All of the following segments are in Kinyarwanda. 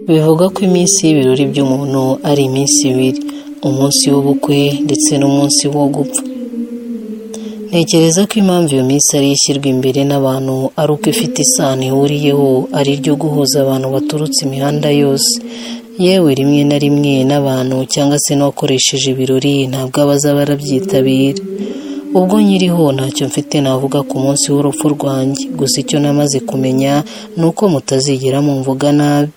Bivugwa ko iminsi y'ibirori by'umuntu ari iminsi ibiri umunsi w'ubukwe ndetse n'umunsi wo gupfa ntekereza ko impamvu iyo minsi ariyo ishyirwa imbere n'abantu ari uko ifite isano ihuriyeho ari iryo guhuza abantu baturutse imihanda yose yewe rimwe na rimwe n'abantu cyangwa se n'uwakoresheje ibirori ntabwo aba aza barabyitabira ubwo nyiriho ntacyo mfite navuga ku munsi w'urupfu rwanjye gusa icyo namaze kumenya ni uko mutazigera mumvuga nabi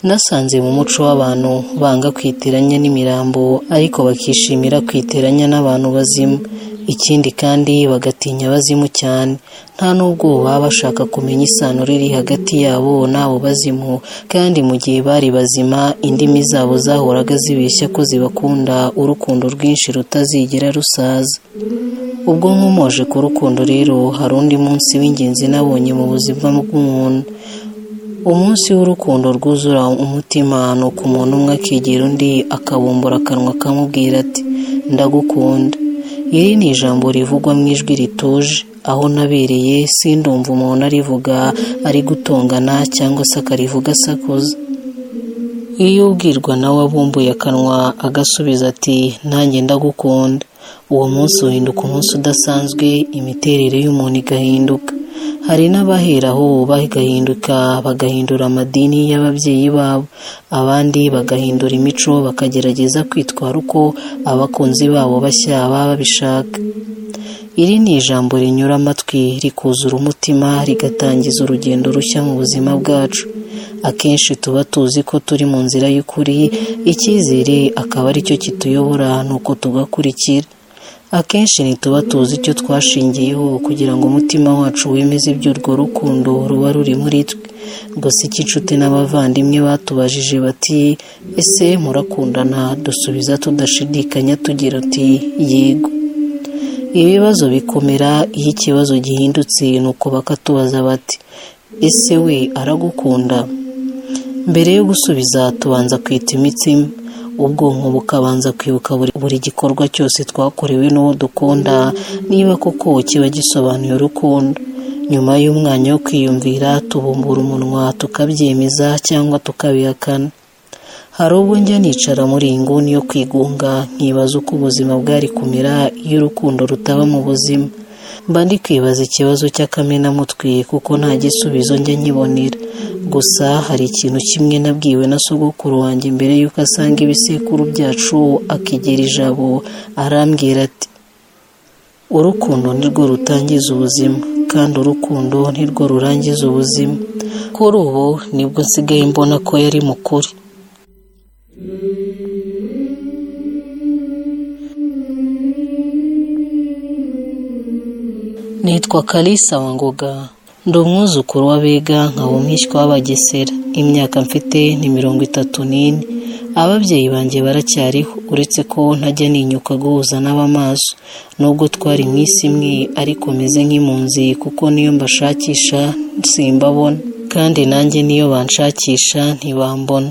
nasanze mu muco w'abantu banga kwiteranya n'imirambo ariko bakishimira kwiteranya n'abantu bazima ikindi kandi bagatinya abazimu cyane nta n'ubwo baba bashaka kumenya isano riri hagati yabo n'abo bazimu kandi mu gihe bari bazima indimi zabo zahoraga zibeshya ko zibakunda urukundo rwinshi rutazigera rusaza ubwo nkomoje ku rukundo rero hari undi munsi w'ingenzi nabonye mu buzima bw'umuntu umunsi w'urukundo rwuzura umutima ni uko umuntu umwe akegera undi akabumbura akanwa akamubwira ati ndagukunda iri ni ijambo rivugwa mu ijwi rituje aho nabereye sindumva umuntu arivuga ari gutongana cyangwa se akarivuga asakuza iyo ubwirwa nawe abumbuye akanwa agasubiza ati nanjye ndagukunda uwo munsi uhinduka umunsi udasanzwe imiterere y'umuntu igahinduka hari n'abaheraho bagahinduka bagahindura amadini y'ababyeyi babo abandi bagahindura imico bakagerageza kwitwara uko abakunzi babo bashya baba babishaka iri ni ijambo rinyura amatwi rikuzura umutima rigatangiza urugendo rushya mu buzima bwacu akenshi tuba tuzi ko turi mu nzira y'ukuri icyizere akaba aricyo kituyobora ni uko tugakurikira akenshi ntituba tuzi icyo twashingiyeho kugira ngo umutima wacu wemeze iby'urwo rukundo ruba ruri muri twe gusa icyo inshuti n'abavandimwe batubajije bati ese murakundana dusubiza tudashidikanya tugira uti yego ibibazo bikomera iyo ikibazo gihindutse ni uko bakatubaza bati ese we aragukunda mbere yo gusubiza tubanza kwita imitsima ubwonko bukabanza kwibuka buri gikorwa cyose twakorewe n'uwo dukunda niba koko kiba gisobanuye urukundo nyuma y'umwanya wo kwiyumvira tubumbura umunwa tukabyemeza cyangwa tukabihakana hari ubwo njya nicara muri iyi nguni yo kwigunga nkibaza uko ubuzima bwari kumera iyo urukundo rutaba mu buzima mba ndi kwibaza ikibazo cy'akamenamutwe kuko nta gisubizo njya nkibonera gusa hari ikintu kimwe nabwiwe na sogokuru wanjye mbere y'uko asanga ibisekuru byacu akigera ijabo arambwira ati urukundo nirwo rutangiza ubuzima kandi urukundo nirwo rurangiza ubuzima kuri ubu nibwo nsigaye mbona ko yari mukuru nitwa kalisa wangoga ndi umwuzukuru w'abega nkaba umwishywa w'abagesera imyaka mfite ni mirongo itatu n'ine ababyeyi banjye baracyariho uretse ko ntajya ninyuka guhuza n'abamaso nubwo twari mu isi imwe ariko meze nk'impunzi kuko niyo mbashakisha simbabona kandi nanjye niyo banshakisha ntibambona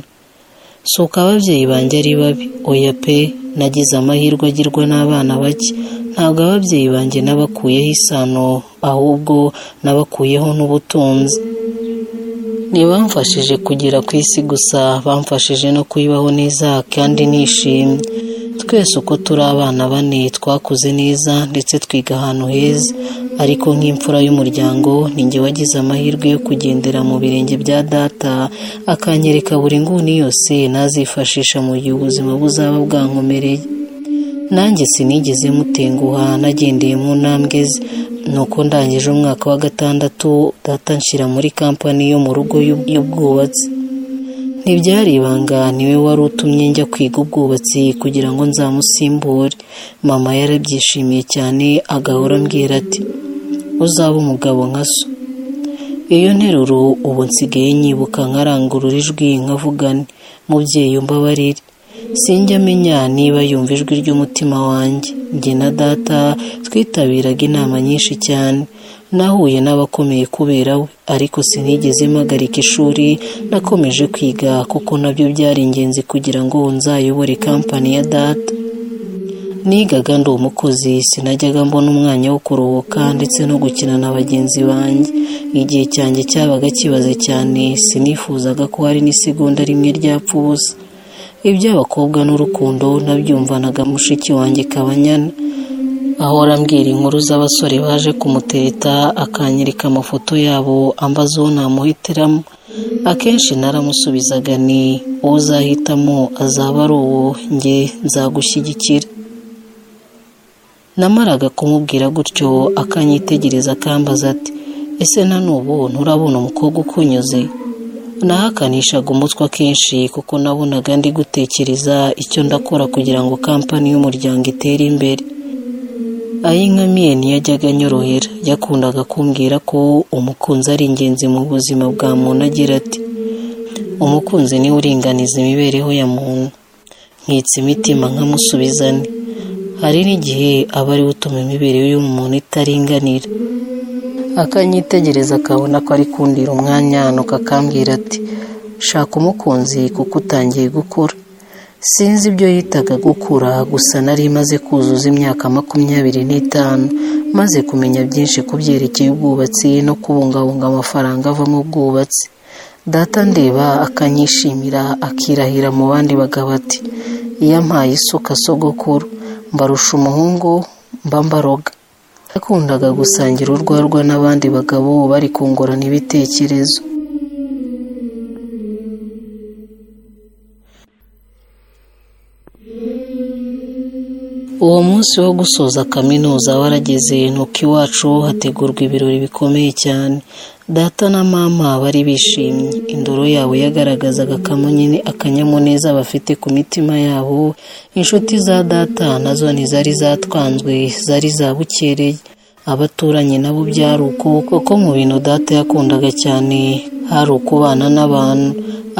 si uko ababyeyi banjye ari babi oya pe nagize amahirwe agirwa n'abana bake ntabwo ababyeyi banjye n'abakuyeho isano ahubwo n'abakuyeho n'ubutunzi ntibamfashije kugera ku isi gusa bamfashije no kuyibaho neza kandi nishimye twese uko turi abana bane twakuze neza ndetse twiga ahantu heza ariko nk'imfura y'umuryango ninjye wagize amahirwe yo kugendera mu birenge bya data akanyereka buri nguni yose nazifashisha mu gihe ubuzima buzaba bwankomereye nanjye sinigeze mutenguha nagendeye mu ntambwe ze nuko ndangije umwaka wa gatandatu data nshyira muri kampani yo mu rugo y'ubwubatsi ntibyari ibanga niwe wari utumye njya kwiga ubwubatsi kugira ngo nzamusimbure mama yarabyishimiye cyane agahora ambwira ati uzaba umugabo nka so iyo nteruro ubu nsigaye nyibuka nkarangurura ijwi nkavugane mubyeyi umbabarire sinjya amenya niba yumva ijwi ry'umutima wanjye njye na data twitabiraga inama nyinshi cyane nahuye n'abakomeye kubera we ariko sinigeze mpagarika ishuri nakomeje kwiga kuko nabyo byari ingenzi kugira ngo nzayobore kampani ya data nigaga ndi umukozi sinajyaga mbona umwanya wo kuruhuka ndetse no gukina na bagenzi banjye igihe cyanjye cyabaga kibaze cyane sinifuzaga ko hari n'isegonda rimwe ryapfa ubusa iby'abakobwa n'urukundo nabyumvanaga mushiki wanjye kabanyana ahora ambwira inkuru z'abasore baje kumutereta akanyereka amafoto yabo ambaza uwo namuhitiramo akenshi naramusubizaga ni uwo uzahitamo azaba ari uwo njye nzagushyigikira namaraga kumubwira gutyo akanyitegereza akambaza ati ese na n'ubu nturabona umukobwa ukunyuze nahakanishaga umutwe akenshi kuko nabonaga ndi gutekereza icyo ndakora kugira ngo kampani y'umuryango itere imbere ayinkamiye ntiyajyaga anyorohera yakundaga kumbwira ko umukunzi ari ingenzi mu buzima bwa muntu agira ati umukunzi niwe uringaniza imibereho ya muntu nkitse imitima nkamusubizane hari n'igihe aba ariwe utuma imibereho y'umuntu itaringanira akanyitegereza akabona ko ari kundira umwanya nuko akambwira ati shaka umukunzi kuko utangiye gukura sinzi ibyo yitaga gukura gusa nari maze kuzuza imyaka makumyabiri n'itanu maze kumenya byinshi ku byerekeye ubwubatsi no kubungabunga amafaranga ava mu bwubatsi data ndeba akanyishimira akirahira mu bandi bagabo ati iyo ampaye isuka sogokuru mbarusha umuhungu mba mbaroga yakundaga gusangira urwarwa n'abandi bagabo bari kungurana ibitekerezo uwo munsi wo gusoza kaminuza warageze nuko iwacu hategurwa ibirori bikomeye cyane data na mama bari bishimye indoro yabo yagaragazaga akamunyine akanyamuneza bafite ku mitima yabo inshuti za data nazo ntizari zatwanzwe zari zabukereye abaturanyi nabo byari uko kuko mu bintu data yakundaga cyane hari ukubana n'abantu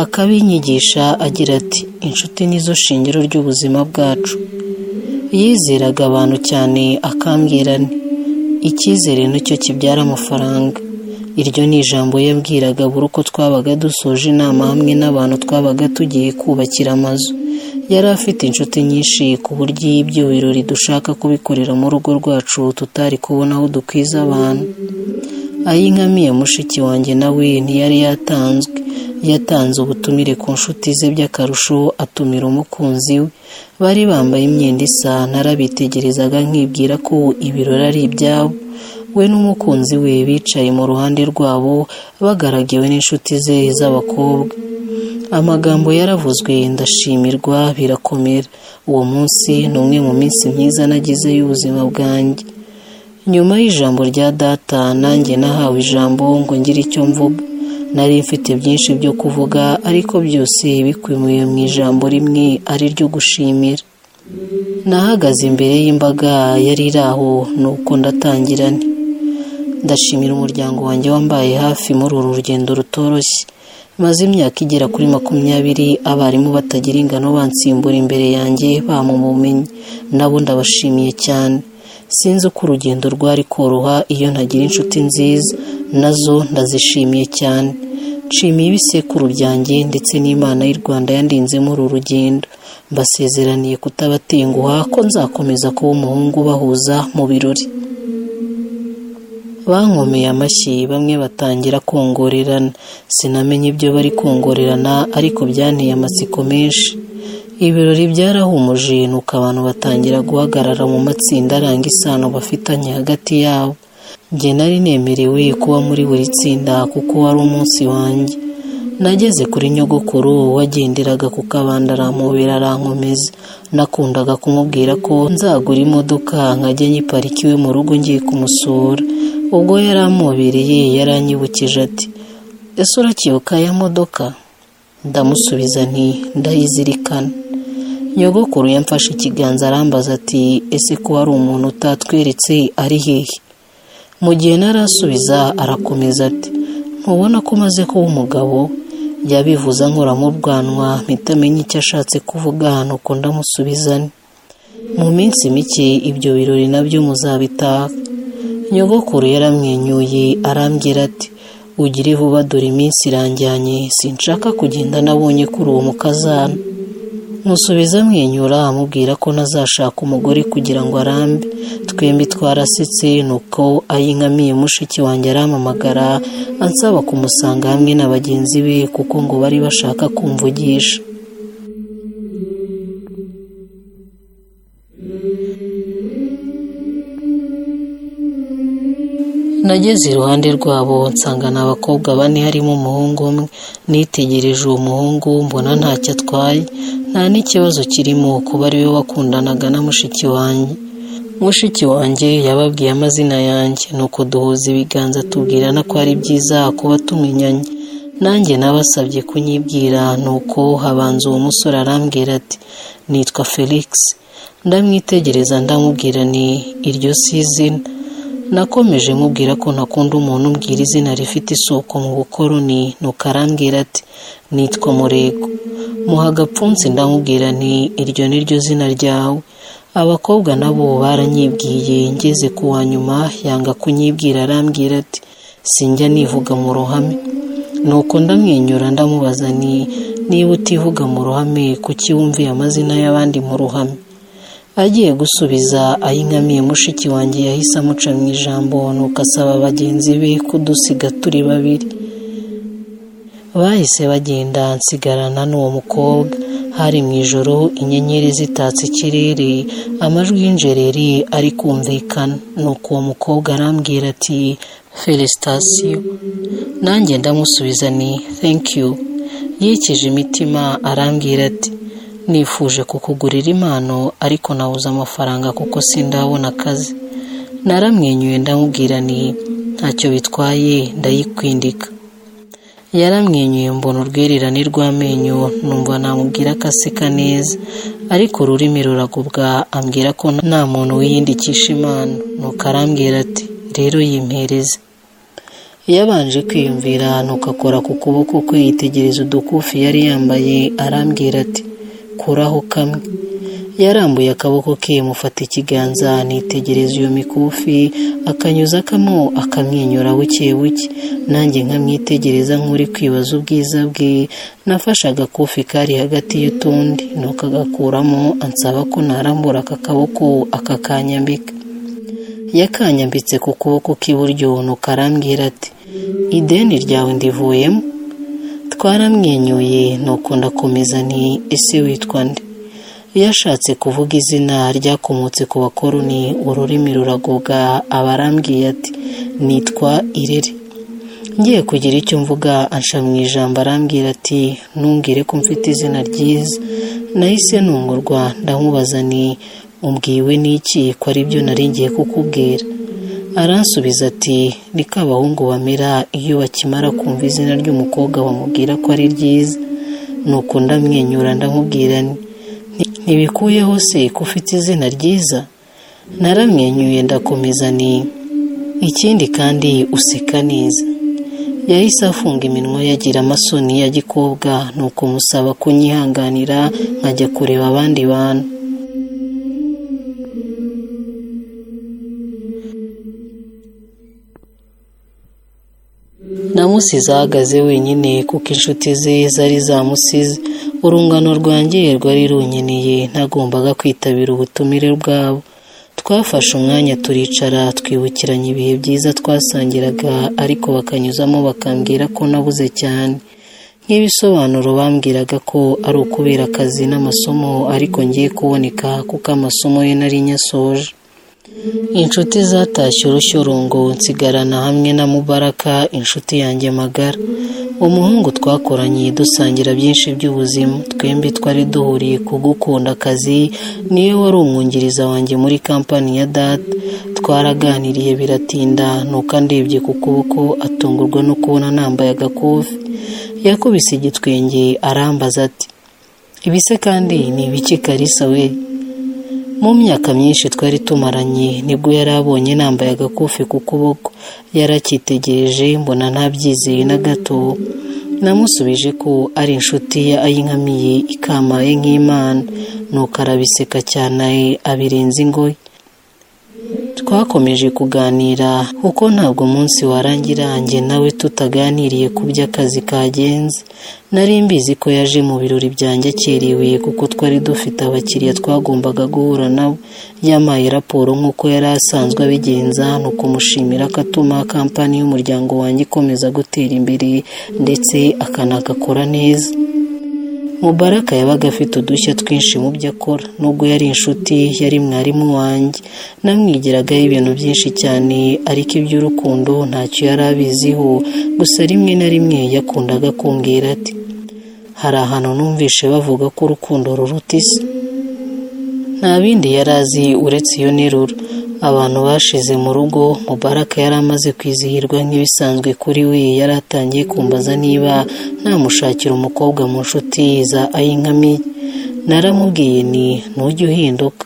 akabinyigisha agira ati inshuti nizo shingiro ry'ubuzima bwacu yizeraga abantu cyane akambwira icyizere nicyo kibyara amafaranga iryo ni ijambo yabwiraga buri uko twabaga dusoje inama hamwe n'abantu twabaga tugiye kubakira amazu yari afite inshuti nyinshi ku buryo iyo ibyo birori dushaka kubikorera mu rugo rwacu tutari kubona aho dukwiza abantu ayinkamiye mushiki wanjye nawe ntiyari yatanzwe yatanze ubutumire ku nshuti ze by'akarusho atumira umukunzi we bari bambaye imyenda isa narabitegerezaga nkibwira ko ibirori ari ibyabo we n'umukunzi we bicaye mu ruhande rwabo bagaragiwe n'inshuti ze z'abakobwa amagambo yaravuzwe ndashimirwa birakomera uwo munsi ni umwe mu minsi myiza nagize y'ubuzima bwanjye nyuma y'ijambo rya data nanjye nahawe ijambo ngo ngire icyo mvuga nari mfite byinshi byo kuvuga ariko byose bikwimiye mu ijambo rimwe ari ryo gushimira nahagaze imbere y'imbaga yari iri aho nuko ndatangira ndashimira umuryango wanjye wambaye hafi muri uru rugendo rutoroshye maze imyaka igera kuri makumyabiri abarimu batagira ingano bansimbura imbere yanjye bamuma ubumenyi nabo ndabashimiye cyane sinzi uko urugendo rwari koroha iyo ntagira inshuti nziza nazo ndazishimiye cyane nshimiye ibisekuru byanjye ndetse n'imana y'u rwanda yandinzemo uru rugendo mbasezeraniye kutabatenguha ko nzakomeza kuba umuhungu bahuza mu birori bankomeye amashyi bamwe batangira kongorerana sinamenye ibyo bari kongorerana ariko byanteye amatsiko menshi ibirori byarahumuje nuko abantu batangira guhagarara mu matsinda aranga isano bafitanye hagati yabo njye nari nemerewe kuba muri buri tsinda kuko wari umunsi wanjye nageze kuri nyogokuru wagenderaga ku kabanda aramubera arankomeza nakundaga kumubwira ko nzagura imodoka nkajya nyiparika iwe mu rugo ngiye kumusura ubwo yari amubereye yaranyibukije ati ese urakibuka ya modoka ndamusubiza nti ndayizirikana nyogokuru yamfashe ikiganza arambaza ati ese ko hari umuntu utatweretse ari hehe mu gihe narasubiza arakomeza ati ntubona ko umaze kuba umugabo yabivuza nkora mu bwanwa mpita amenya icyo ashatse kuvuga nuko ndamusubiza mu minsi mike ibyo birori nabyo muzabitaha nyogokuru yaramwenyuye arambwira ati ugire vuba dore iminsi irangiranye sinshaka kugenda nabonye kuri uwo mukazana musubiza amwenyura amubwira ko ntazashaka umugore kugira ngo arambe twembi twarasetse nuko ayinkamiye mushiki wanjye arampamagara ansaba kumusanga hamwe na bagenzi be kuko ngo bari bashaka kumvugisha nageze iruhande rwabo nsanga ni abakobwa bane harimo umuhungu umwe nitegereje uwo muhungu mbona ntacyo atwaye nta n'ikibazo kirimo kuba ariwe wakundanaga na mushiki wanjye mushiki wanjye yababwiye amazina yanjye nuko duhuza ibiganza tubwirana ko ari byiza kuba tumenyanye nanjye nabasabye kunyibwira nuko habanza uwo musore arambwira ati nitwa felix ndamwitegereza ndamubwira ni iryo si izina nakomeje mubwira ko ntakunda umuntu umbwira izina rifite isoko mu bukoroni nuko arambwira ati nitwa murego muha agapfunsi ndamubwira nti iryo ni ryo zina ryawe abakobwa nabo baranyibwiye ngeze ku wa nyuma yanga kunyibwira arambwira ati sinjya nivuga mu ruhame nuko ndamwenyura ndamubaza ni niba utivuga mu ruhame kuki wumviye amazina y'abandi mu ruhame agiye gusubiza ayinkamiye mushiki wanjye yahise amuca mu ijambo nuko asaba bagenzi be kudusiga turi babiri bahise bagenda nsigarana n'uwo mukobwa hari mu ijoro inyenyeri zitatse ikirere amajwi y'injereri ari kumvikana nuko uwo mukobwa arambwira ati felisitasiyo nanjye ndamusubiza ni you yekeje imitima arambwira ati nifuje kukugurira impano ariko nabuze amafaranga kuko sindabona akazi naramwenyuye ndamubwira ni ntacyo bitwaye ndayikwindika yaramwenyuye mbona urwererane rw'amenyo numva namubwira akaseka neza ariko ururimi ruragubwa ambwira ko nta muntu wiyindikisha impano nuko arambwira ati rero yimpereze yabanje kwiyumvira nuko akora ku kuboko kwe yitegereza udukufi yari yambaye arambwira ati kuraho kamwe yarambuye akaboko ke mufata ikiganza nitegereza iyo mikufi akanyuzakamo akamwenyura buke buke nanjye nkamwitegereza nk'uri kwibaza ubwiza bwe nafashe agakufi kari hagati y'utundi nuko agakuramo ansaba ko narambura aka kaboko akakanyambika yakanyambitse ku kuboko k'iburyo nuko arambwira ati ideni ryawe ndivuyemo twaramwenyuye nuko ndakomeza ni ese witwa nde yashatse kuvuga izina ryakomotse ku bakoroni ururimi ruragoga aba arambwiye ati nitwa irere ngiye kugira icyo mvuga ansha mu ijambo arambwira ati ntumbwire ko mfite izina ryiza nahise nungurwa ndamubaza ni umbwiwe n'iki ko ari byo nari ngiye kukubwira aransubiza ati ni ko abahungu bamera iyo bakimara kumva izina ry'umukobwa bamubwira ko ari ryiza nuko ndamwenyura ndamubwira ntibikuyeho se ko ufite izina ryiza naramwenyuye ndakomeza ni ikindi kandi useka neza yahise afunga iminwa yagira amasoni ya gikobwa nuko musaba kunyihanganira nkajya kureba abandi bantu namusize ahagaze wenyine kuko inshuti ze zari zamusize urungano rwanjye rwari runyeneye ntagombaga kwitabira ubutumire bwabo twafashe umwanya turicara twibukiranya ibihe byiza twasangiraga ariko bakanyuzamo bakambwira ko nabuze cyane nk'ibisobanuro bambwiraga ko ari ukubera akazi n'amasomo ariko ngiye kuboneka kuko amasomo ye nari nyasoje inshuti zatashye urushyurungu nsigarana hamwe na mubaraka inshuti yanjye magara umuhungu twakoranye dusangira byinshi by'ubuzima twembi twari duhuriye ku gukunda akazi niyo wari umwungiriza wanjye muri kampani ya data twaraganiriye biratinda nuko andebye ku kuboko atungurwa no kubona nambaye agakufi yakubise igitwenge arambaza ati ibise kandi ni ibiki karisa we mu myaka myinshi twari tumaranye nibwo yari abonye nambaye agakufi ku kuboko yaracyitegereje mbona ntabyizeye na gato namusubije ko ari inshuti ye ayinkamiye ikamaye nk'imana nuko arabiseka cyane abirenza ingoyi twakomeje kuganira kuko ntabwo umunsi warangira njye nawe tutaganiriye ku byo akazi kagenze nari mbizi ko yaje mu birori byanjye akerewe kuko twari dufite abakiriya twagombaga guhura nabo yampaye raporo nk'uko yari asanzwe abigenza ni ukumushimira ko atuma kampani y'umuryango wanjye ikomeza gutera imbere ndetse akanagakora neza mubaraka yabaga afite udushya twinshi mu byo akora nubwo yari inshuti yari mwarimu wanjye namwigiragaho ibintu byinshi cyane ariko iby'urukundo ntacyo yari abiziho gusa rimwe na rimwe yakundaga kumbwira ati hari ahantu numvishe bavuga ko urukundo ruruta isi nta bindi yari azi uretse iyo nteruro abantu bashize mu rugo mubaraka yari amaze kwizihirwa nk'ibisanzwe kuri we yari atangiye kumbaza niba namushakira umukobwa mu nshuti za ayinkamiye naramubwiye ni ntujye uhinduka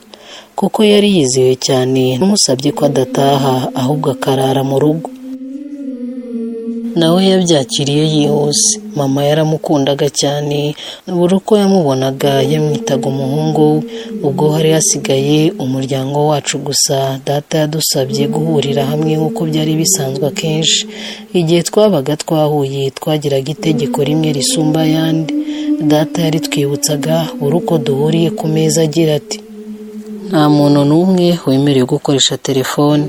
kuko yari yiziwe cyane n'umusabye ko adataha ahubwo akarara mu rugo nawe yabyakiriye yihuse mama yaramukundaga cyane buri uko yamubonaga yamwitaga umuhungu ubwo hari hasigaye umuryango wacu gusa data yadusabye guhurira hamwe nk'uko byari bisanzwe akenshi igihe twabaga twahuye twagiraga itegeko rimwe risumba ayandi data yaritwibutsaga buri uko duhuriye ku meza agira ati nta muntu n'umwe wemerewe gukoresha telefone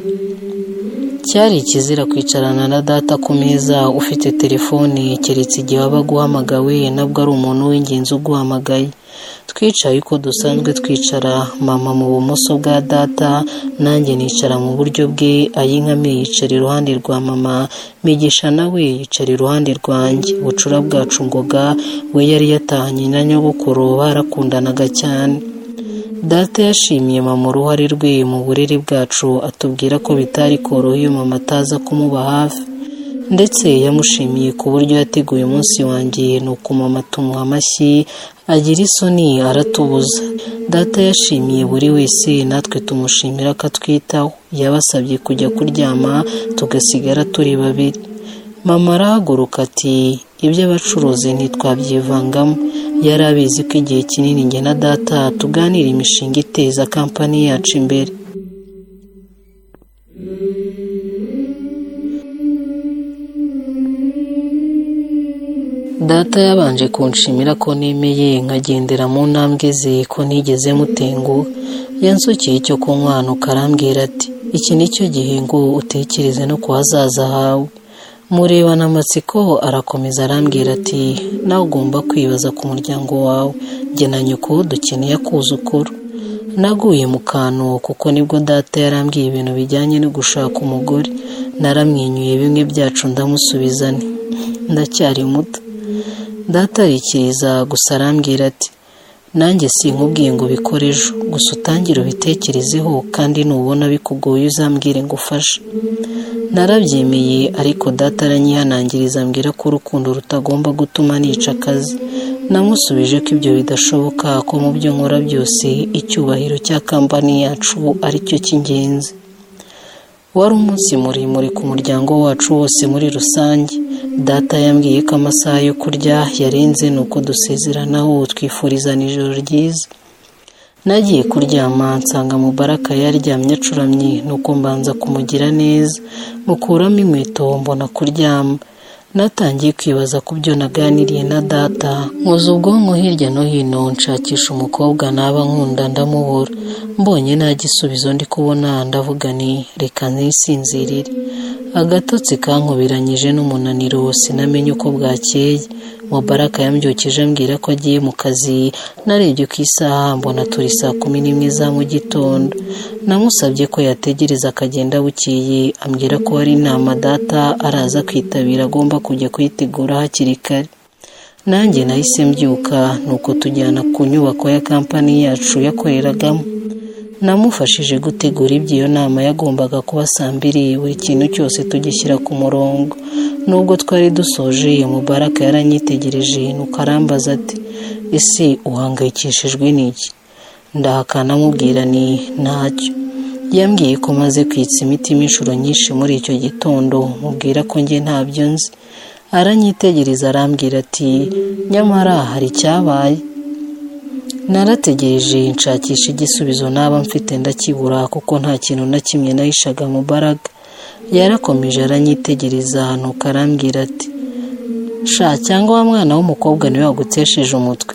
cyari ikizira kwicarana na data ku meza ufite telefone keretse igihe waba aguhamagawe nabwo ari umuntu w'ingenzi uguhamagaye twicaye uko dusanzwe twicara mama mu bumoso bwa data nanjye nicara mu buryo bwe ayinkame yicara iruhande rwa mama migisha nawe yicara iruhande rwanjye bucura bwacu ngoga we yari yatahanye na nyogokuru barakundanaga cyane data yashimiye mama uruhare rwe mu burere bwacu atubwira ko bitari koroha iyo mama ataza kumuba hafi ndetse yamushimiye ku buryo yateguye umunsi wanjye ni uku mama tumuha amashyi agira isoni aratubuza data yashimiye buri wese natwe tumushimira ko atwitaho yabasabye kujya kuryama tugasigara turi babiri mama arahaguruka ati ibyo abacuruzi ntitwabyivangamo yari abizi ko igihe kinini njye na data tuganira imishinga iteza kampani yacu imbere data yabanje kunshimira ko nemeye nkagendera mu ntambwe ze ko nigeze mutengu yansukiye icyo kunywanuka arambwira ati iki nicyo gihe ngo utekereze no ku hazaza hawe murebana amatsiko arakomeza arambwira ati nawe ugomba kwibaza ku muryango wawe jye na nyoko dukeneye akuzukuru naguye mu kantu kuko nibwo data yarambwiye ibintu bijyanye no gushaka umugore naramwenyuye bimwe byacu ndamusubizane ndacyari muto datarikiriza gusa arambwira ati nanjye sinkubwiye ngo ubikore ejo gusa utangire ubitekerezeho kandi nubona bikugoye uzambwire ngo ufashe narabyemeye ariko data aranyihanangiriza ambwira ko urukundo rutagomba gutuma nica akazi namusubije ko ibyo bidashoboka ko mu byo nkora byose icyubahiro cya kampani yacu aricyo cy'ingenzi wari umunsi muremure ku muryango wacu wose muri rusange data yambwiye ko amasaha yo kurya yarenze ni uko dusezeranaho twifurizana ijoro ryiza nagiye kuryama nsanga mubaraka yaryamye acuramye nuko mbanza kumugira neza mukuramo inkweto mbona kuryama natangiye kwibaza ku byo naganiriye na data nkoza ubwonko hirya no hino nshakisha umukobwa naba nkunda ndamubura mbonye nta gisubizo ndi kubona ndavuga ni reka ntisinzirire agatotsi kankubiranyije n'umunaniro sinamenye uko bwakeye mubaraka yambyukije ambwira ko agiye mu kazi narebye ku isaha mbona turi saa kumi n'imwe za mu gitondo namusabye ko yategereza akagenda bukeye ambwira ko hari inama data araza kwitabira agomba kujya kuyitegura hakiri kare nanjye nahise mbyuka nuko tujyana ku nyubako ya kampani yacu yakoreragamo namufashije gutegura ibyo iyo nama yagombaga kuba saa mbiri buri kintu cyose tugishyira ku murongo nubwo twari dusoje mubaraka yaranyitegereje nuko arambaza ati ese uhangayikishijwe n'iki ndahakana amubwira ni ntacyo yambwiye ko maze kwitsa imitima inshuro nyinshi muri icyo gitondo mubwira ko njye ntabyo nzi aranyitegereza arambwira ati nyamara hari icyabaye narategereje nshakisha igisubizo naba mfite ndakibura kuko nta kintu na kimwe nahishaga mu mbaraga yarakomeje aranyitegereza nuko arambwira ati sha cyangwa wa mwana w'umukobwa niwe wagutesheje umutwe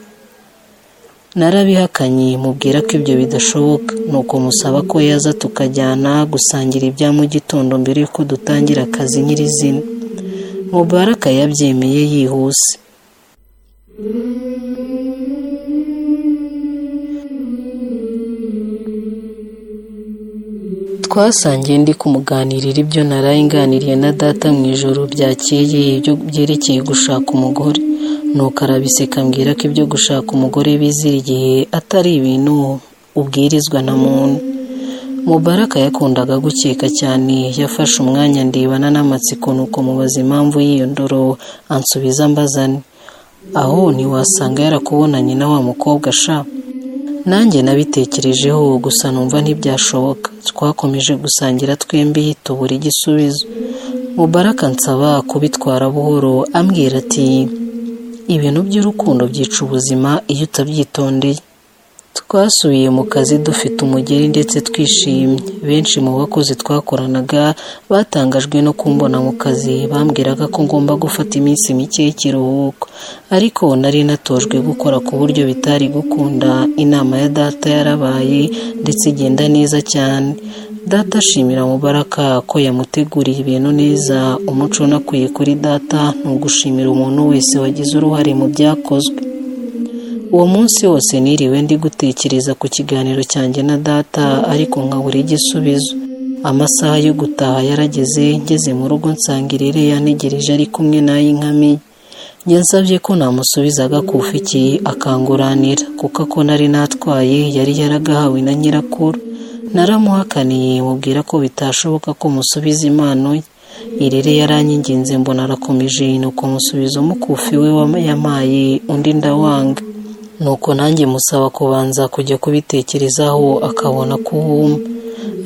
narabihakanye mubwira ko ibyo bidashoboka nuko musaba ko yaza tukajyana gusangira ibya mu gitondo mbere y'uko dutangira akazi nyirizina mubaraka yabyemeye yihuse twasangiye ndi kumuganirira ibyo naraye nganiriye na data mu ijoro byakeye ibyo byerekeye gushaka umugore nuko arabiseka mbwira ko ibyo gushaka umugore bizirigiye atari ibintu ubwirizwa na muntu mubaraka yakundaga gukeka cyane yafashe umwanya ndibana n'amatsiko nuko mubaza impamvu y'iyo ndoro ansubiza mbazane aho ntiwasanga yarakubonanye na wa mukobwa ashaka nanjye nabitekerejeho gusa numva ntibyashoboka twakomeje gusangira twembi tubura igisubizo mubaraka nsaba kubitwara buhoro ambwira ati ibintu by'urukundo byica ubuzima iyo utabyitondeye twasubiye mu kazi dufite umugeri ndetse twishimye benshi mu bakozi twakoranaga batangajwe no kumbona mu kazi bambwiraga ko ngomba gufata iminsi mike y'ikiruhuko ariko nari natojwe gukora ku buryo bitari gukunda inama ya data yarabaye ndetse igenda neza cyane data ashimira mubaraka ko yamuteguriye ibintu neza umuco unakwiye kuri data ni ugushimira umuntu wese wagize uruhare mu byakozwe uwo munsi wose niriwe ndi gutekereza ku kiganiro cyanjye na data ariko nkabura igisubizo amasaha yo gutaha yarageze ngeze mu rugo nsanga irere yantegereje ari kumwe n'ay'inkamiye yansabye ko namusubizaga ku ufiki akanguranira kuko ako nari natwaye yari yaragahawe na nyirakuru naramuhakaniye mubwira ko bitashoboka ko musubiza impano ye irere yaranyinginze mbona arakomeje nuko musubiza umukufi we yamaye undi ndawanga nuko nanjye musaba kubanza kujya kubitekerezaho akabona kuwumva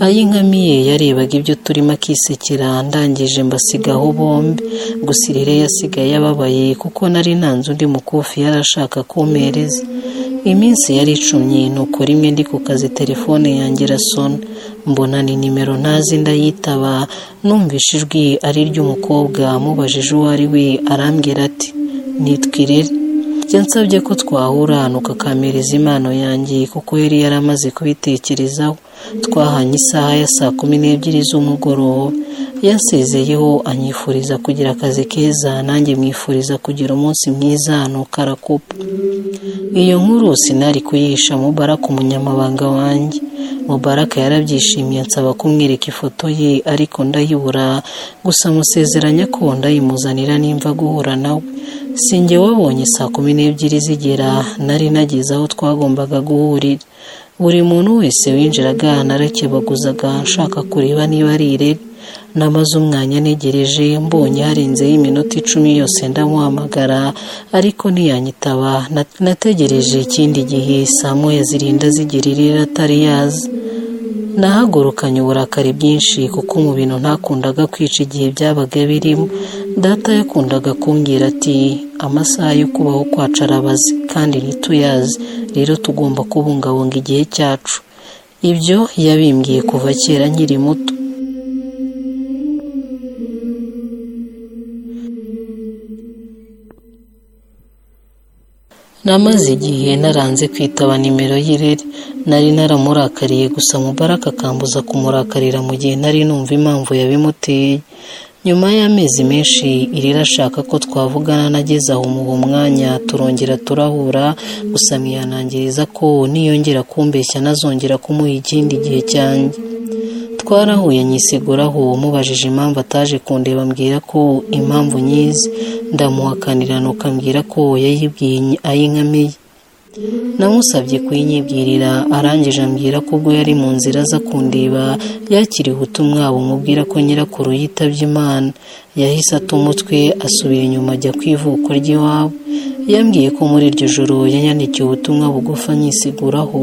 ay'inkamiye yarebaga ibyo turimo akisekera ndangije mbasigaho bombi gusa irere yasigaye ababaye kuko nari ntanze undi mukufi yari ashaka kumpereza iminsi yari icumye nuko rimwe ndi ku kazi telefone yanjye irasona mbona ni nimero ntazi ndayitaba numvise ijwi ari iry'umukobwa mubajije uwo ari we arambwira ati nitwa irere byansabye ko twahura nuko akampereza impano yanjye kuko yari yaramaze kubitekerezaho twahanye isaha ya saa kumi n'ebyiri z'umugoroba yansezeyeho anyifuriza kugira akazi keza nanjye mwifuriza kugira umunsi mwiza nuko arakupa iyo nkuru sinari kuyihisha mubaraka umunyamabanga wanjye mubaraka yarabyishimiye ansaba kumwereka ifoto ye ariko ndayibura gusa musezeranya ko ndayimuzanira nimva guhura nawe sinjye wabonye saa kumi n'ebyiri zigera nari nageze aho twagombaga guhurira buri muntu wese winjiraga narakebaguzaga nshaka kureba niba ari irere namaze umwanya ntegereje mbonye harenzeho iminota icumi yose ndamuhamagara ariko ntiyanyitaba nategereje ikindi gihe saa moya zirinda zigera irere atari yaza nahagurukanye uburakari bwinshi kuko mu bintu ntakundaga kwica igihe byabaga birimo data yakundaga kumbwira ati amasaha yo kubaho kwacu arabaze kandi ntituyazi rero tugomba kubungabunga igihe cyacu ibyo yabimbwiye kuva kera nkiri muto namaze igihe naranze kwitaba nimero y'irere nari naramurakariye gusa mubaraka akambuza kumurakarira mu gihe nari numva impamvu yabimuteye nyuma y'amezi menshi irera ashaka ko twavugana nageze aho umuha umwanya turongera turahura gusa mwihanangiriza ko niyongera kumbeshya nazongera kumuha ikindi gihe cyanjye twarahuye nyiseguraho mubajije impamvu ataje kundeba ambwira ko impamvu nyizi ndamuhakanira nuko ambwira ko yayibwiye ay'inkamiye namusabye kuyinyibwirira arangije ambwira ko ubwo yari mu nzira aza kundeba yakiriye ubutumwa bumubwira ko nyirakuru yitabye imana yahise atumutwe asubira inyuma ajya ku ivuko ry'iwabo yambwiye ko muri iryo joro yanyandikiye ubutumwa bugufa nyisiguraho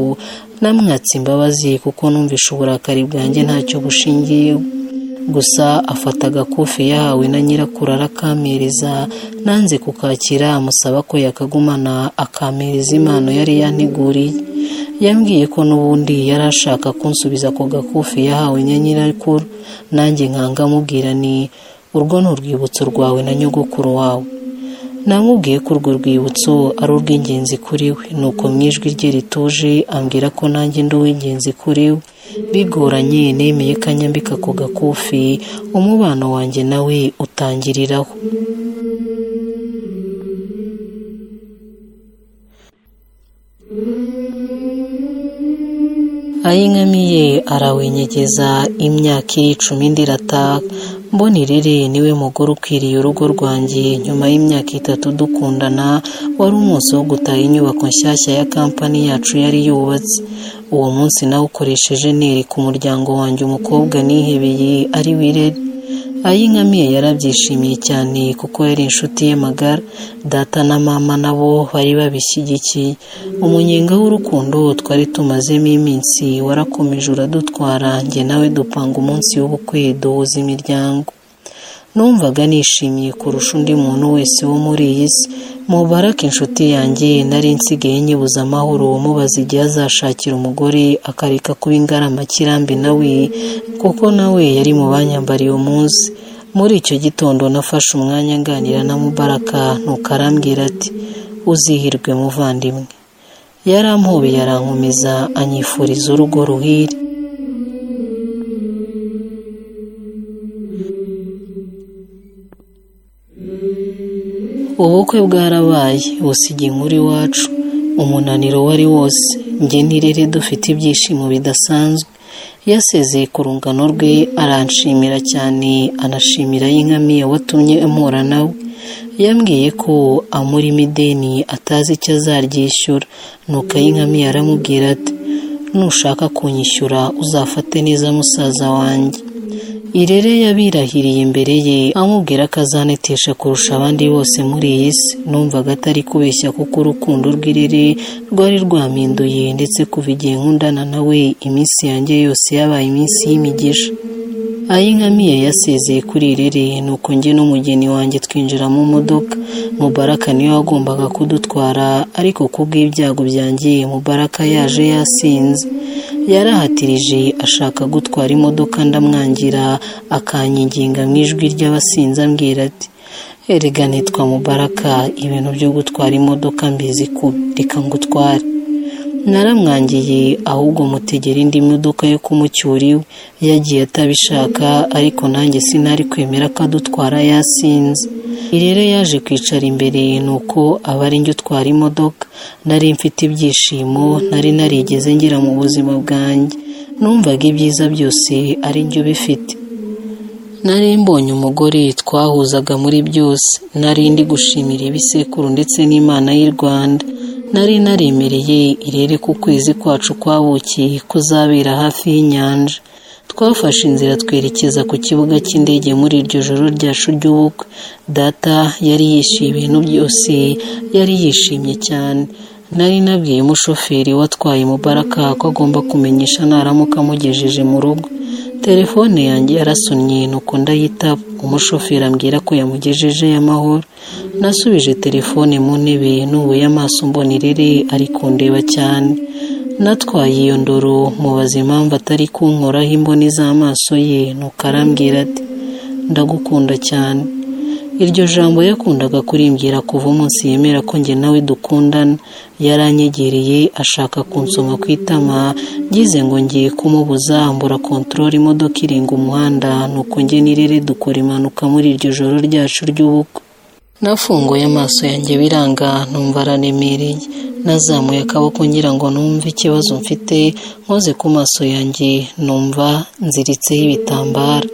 namwatse imbabazi kuko numvishe uburakari bwanjye ntacyo bushingiyeho gusa afata agakufi yahawe na nyirakuru arakampereza nanze kukakira amusaba ko yakagumana akampereza impano yari yanteguriye yambwiye ko n'ubundi yari ashaka kunsubiza ako gakufi yahawe na nyirakuru nanjye nkanga amubwira ni urwo ni urwibutso rwawe na nyogokuru wawe namubwiye ko urwo rwibutso ari urw'ingenzi kuri we nuko mu ijwi rye rituje ambwira ko nanjye ndi uw'ingenzi kuri we bigoranye nemeye kanyambika ako gakufi umubano wanjye nawe utangiriraho ayinkamiye arawenyegeza imyaka iri icumi ndirataha mbonirere niwe mugore ukwiriye urugo rwanjye nyuma y'imyaka itatu dukundana wari umunsi wo gutaha inyubako nshyashya ya kampani yacu yari yubatse uwo munsi nawe ukoresheje nereka umuryango wanjye umukobwa nihebeye ari wirere ayinkamiye yarabyishimiye cyane kuko yari inshuti ye magara data na mama nabo bari babishyigikiye umunyenga w'urukundo twari tumazemo iminsi warakomeje uradutwara njye nawe dupanga umunsi w'ubukwe duhuza imiryango numvaga nishimiye kurusha undi muntu wese wo muri iyi si mubarake inshuti yanjye nari nsigaye nyibuza amahoro mubaza igihe azashakira umugore akareka kuba ingaramakirambi nawe kuko nawe yari mu banyambariye umunsi muri icyo gitondo nafashe umwanya nganira na mubaraka nuko arambwira ati uzihirwe muvandimwe yarampobeye arankomeza anyifuriza urugo ruhire ubukwe bwarabaye busiga inkuru iwacu umunaniro wari wose njye nirere dufite ibyishimo bidasanzwe yasezeye ku rungano rwe aranshimira cyane anashimira y'inkamiye watumye amura nawe yambwiye ko amurimo ideni atazi icyo azaryishyura nuko ay'inkamiye aramubwira ati nushaka kunyishyura uzafate neza musaza wanjye irere yabirahiriye imbere ye amubwira ko azanetesha kurusha abandi bose muri iyi si numvaga atari kubeshya kuko urukundo rw'irere rwari rwaminduye ndetse kuva igihe nkundana nawe iminsi yanjye yose yabaye iminsi y'imigisha ayinkamiye yasezeye kuri irere nuko njye n'umugeni wanjye twinjira mu modoka mubaraka niwe wagombaga kudutwara ariko kubw'ibyago byanjye mubaraka yaje yasinze yarahatirije ashaka gutwara imodoka ndamwangira akanyiginga mu ijwi ry'abasinze ambwira ati erega nitwa mubaraka ibintu byo gutwara imodoka mbizi kubi reka ngutware naramwangiye ahubwo mutegera indi modoka yo kumucyura iwe yagiye atabishaka ariko nanjye sinari kwemera ko adutwara yasinze irere yaje kwicara imbere nuko aba ari njye utwara imodoka nari mfite ibyishimo nari narigeze ngira mu buzima bwanjye numvaga ibyiza byose ari njye ubifite nari mbonye umugore twahuzaga muri byose nari ndi gushimira ibisekuru ndetse n'imana y'u rwanda nari naremereye irere ku kwezi kwacu kwabukiye kuzabera hafi y'inyanja twafashe inzira twerekeza ku kibuga cy'indege muri iryo joro ryacu ry'ubukwe data yari yishimiye ibintu byose yari yishimye cyane nari nabwiye umushoferi watwaye mubaraka ko agomba kumenyesha naramuka amugejeje mu rugo telefone yanjye yarasunnye nuko ndayitaba umushoferi ambwira ko yamugejeje y'amahoro nasubije telefone mu ntebe nubuye amaso mbona irere ari kundeba cyane natwaye iyo ndoro mubaza impamvu atari kunkoraho imboni z'amaso ye nuko arambwira ati ndagukunda cyane iryo jambo yakundaga kurimbwira kuva umunsi yemera ko njye nawe dukundana yaranyegereye ashaka kunsoma ku itama ngize ngo ngiye kumubuza mbura kontorora imodoka irenga umuhanda nuko njye nirere dukora impanuka muri iryo joro ryacu ry'ubukwe nafunguye amaso yanjye biranga numva araremereye nazamuye akaboko ngira ngo numve ikibazo mfite nkoze ku maso yanjye numva nziritseho ibitambara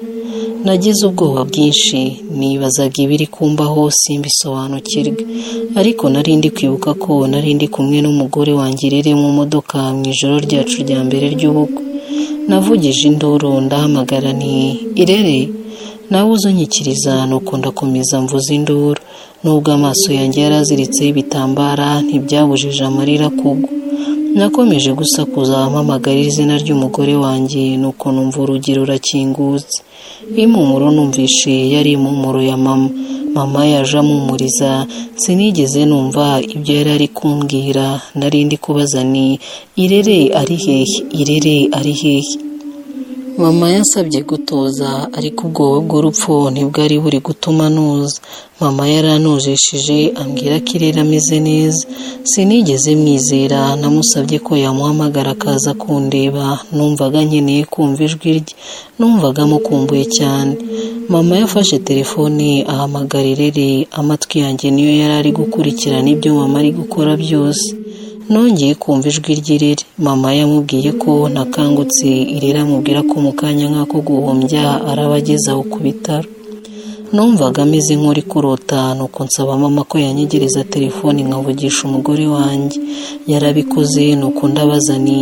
nagize ubwoba bwinshi nibazaga ibiri kumbaho simbisobanukirwe ariko nari ndi kwibuka ko nari ndi kumwe n'umugore wanjye irere mu modoka mu ijoro ryacu rya mbere ry'ubukwe navugije induru ndahamagara ni irere nawe uzonyikiriza nuko ndakomeza mvuza induru nubwo amaso yanjye yaraziritseho ibitambara ntibyabujije amarira kugwa nakomeje gusakuza mpamagarira izina ry'umugore wanjye nuko numva urugi rurakingutse impumuro numvishe yari impumuro ya mama mama yaje amumuriza sinigeze numva ibyo yari ari kumbwira narindi kubaza ni irere ari hehe irere ari hehe mama yasabye gutoza ariko ubwoba bw'urupfu ntibwari buri gutuma nuza mama yaranujishije ambwira ko irere ameze neza sinigeze mwizera namusabye ko yamuhamagara akaza kundeba numvaga nkeneye kumva ijwi rye numvaga amukumbuye cyane mama yafashe telefone ahamagara irere amatwi yanjye niyo yari ari gukurikirana ibyo mama ari gukora byose nongeye kumva ijwi ry'irere mama yamubwiye ko ntakangutse irera amubwira ko mu kanya nk'ako guhombya araba ageze aho ku bitaro numvaga ameze nk'uri kurota nuko nsaba mama ko yanyegereza telefone nkavugisha umugore wanjye yarabikoze nuko ndabaza ni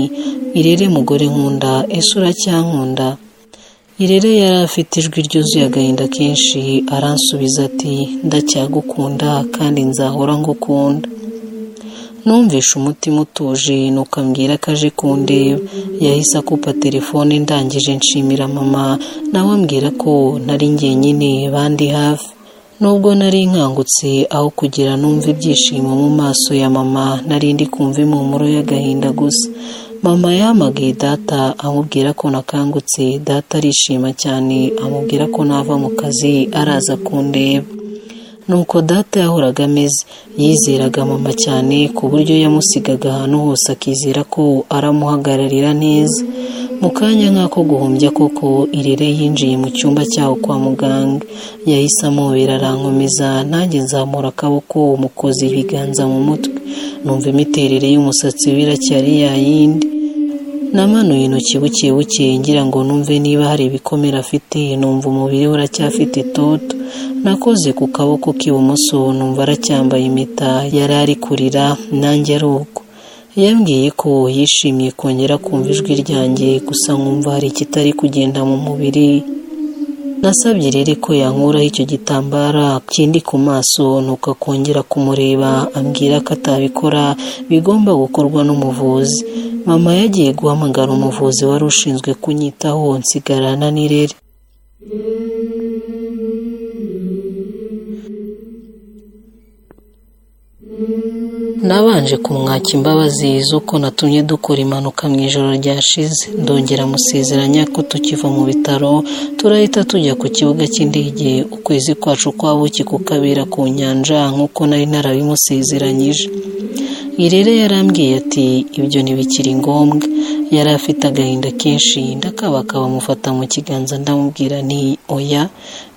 irere mugore nkunda ese uracyankunda irere yari afite ijwi ryuzuye agahinda kenshi aransubiza ati ndacyagukunda kandi nzahora ngukunda numvishe umutima utuje nuko ambwira ko aje kundeba yahise akupa telefone ndangije nshimira mama nawe ambwira ko nari njyenyine bandi hafi nubwo nari nkangutse aho kugira numva ibyishimo mu maso ya mama nari ndi kumva impumuro y'agahinda gusa mama yamagaye data amubwira ko nakangutse data arishima cyane amubwira ko nava mu kazi araza kundeba nuko data yahoraga ameze yizeraga mama cyane ku buryo yamusigaga ahantu hose akizera ko aramuhagararira neza mu kanya nk'ako guhumbya koko irere yinjiye mu cyumba cyaho kwa muganga yahise amubera arankomeza nanjye nzamura akaboko mukoza ibiganza mu mutwe numva imiterere y'umusatsi we iracyari yayindi namanuye intoki buke buke ngira ngo numve niba hari ibikomere afite numva umubiri we uracyafite itoto nakoze ku kaboko k'ibumoso numva aracyambaye impeta yari ari kurira nanjye ari uko yambwiye ko yishimiye kongera kumva ijwi ryanjye gusa nkumva hari ikitari kugenda mu mubiri nasabye rero ko yankuraho icyo gitambara kindi ku maso nuko akongera kumureba ambwira ko atabikora bigomba gukorwa n'umuvuzi mama yagiye guhamagara umuvuzi wari ushinzwe kunyitaho nsigarana n'irere nabanje kumwaka imbabazi z'uko natumye dukora impanuka mu ijoro ryashize ndongera amusezeranya ko tukiva mu bitaro turahita tujya ku kibuga cy'indege ukwezi kwacu kwabuki kukabera ku nyanja nk'uko nari narabimusezeranyije irere yarambwiye ati ibyo ntibikiri ngombwa yari afite agahinda kenshi ndakabakaba amufata mu kiganza ndamubwira ni oya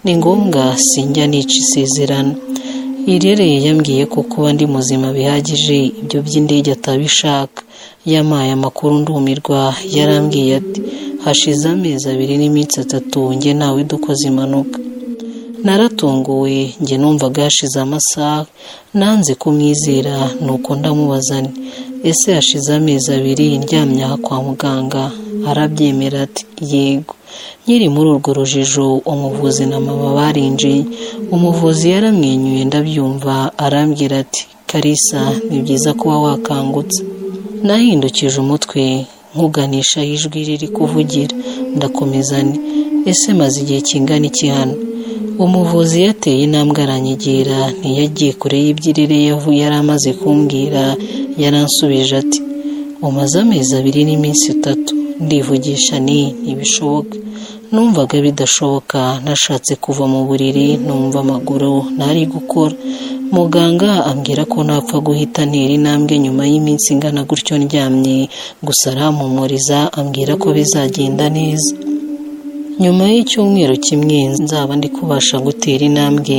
ni ngombwa sinjya nica isezerano irere yambwiye ko kuba ndi muzima bihagije ibyo by'indege atabishaka yamaye amakuru ndumirwa yarambwiye ati hashize amezi abiri n'iminsi atatu njye nawe dukoze impanuka naratunguwe njye numvaga hashize amasaha nanze kumwizera nuko ndamubazane ese hashize amezi abiri ndyamye aha kwa muganga arabyemera ati yego nkiri muri urwo rujijo umuvuzi na mama barinjiye umuvuzi yaramwenyuye ndabyumva arambwira ati karisa ni byiza kuba wakangutse nahindukije umutwe nkuganisha ijwi riri kuvugira ndakomeza ni ese maze igihe kingana iki hano umuvuzi yateye intambwe aranyegera ntiyagiye kure y'ibyirere yari amaze kumbwira yaransubije ati umaze amezi abiri n'iminsi itatu ndivugisha ni ntibishoboka numvaga bidashoboka nashatse kuva mu buriri numva amaguru ntari gukora muganga ambwira ko napfa guhita ntera intambwe nyuma y'iminsi ingana gutyo ndyamye gusa arampumuriza ambwira ko bizagenda neza nyuma y'icyumweru kimwe nzaba ndi kubasha gutera intambwe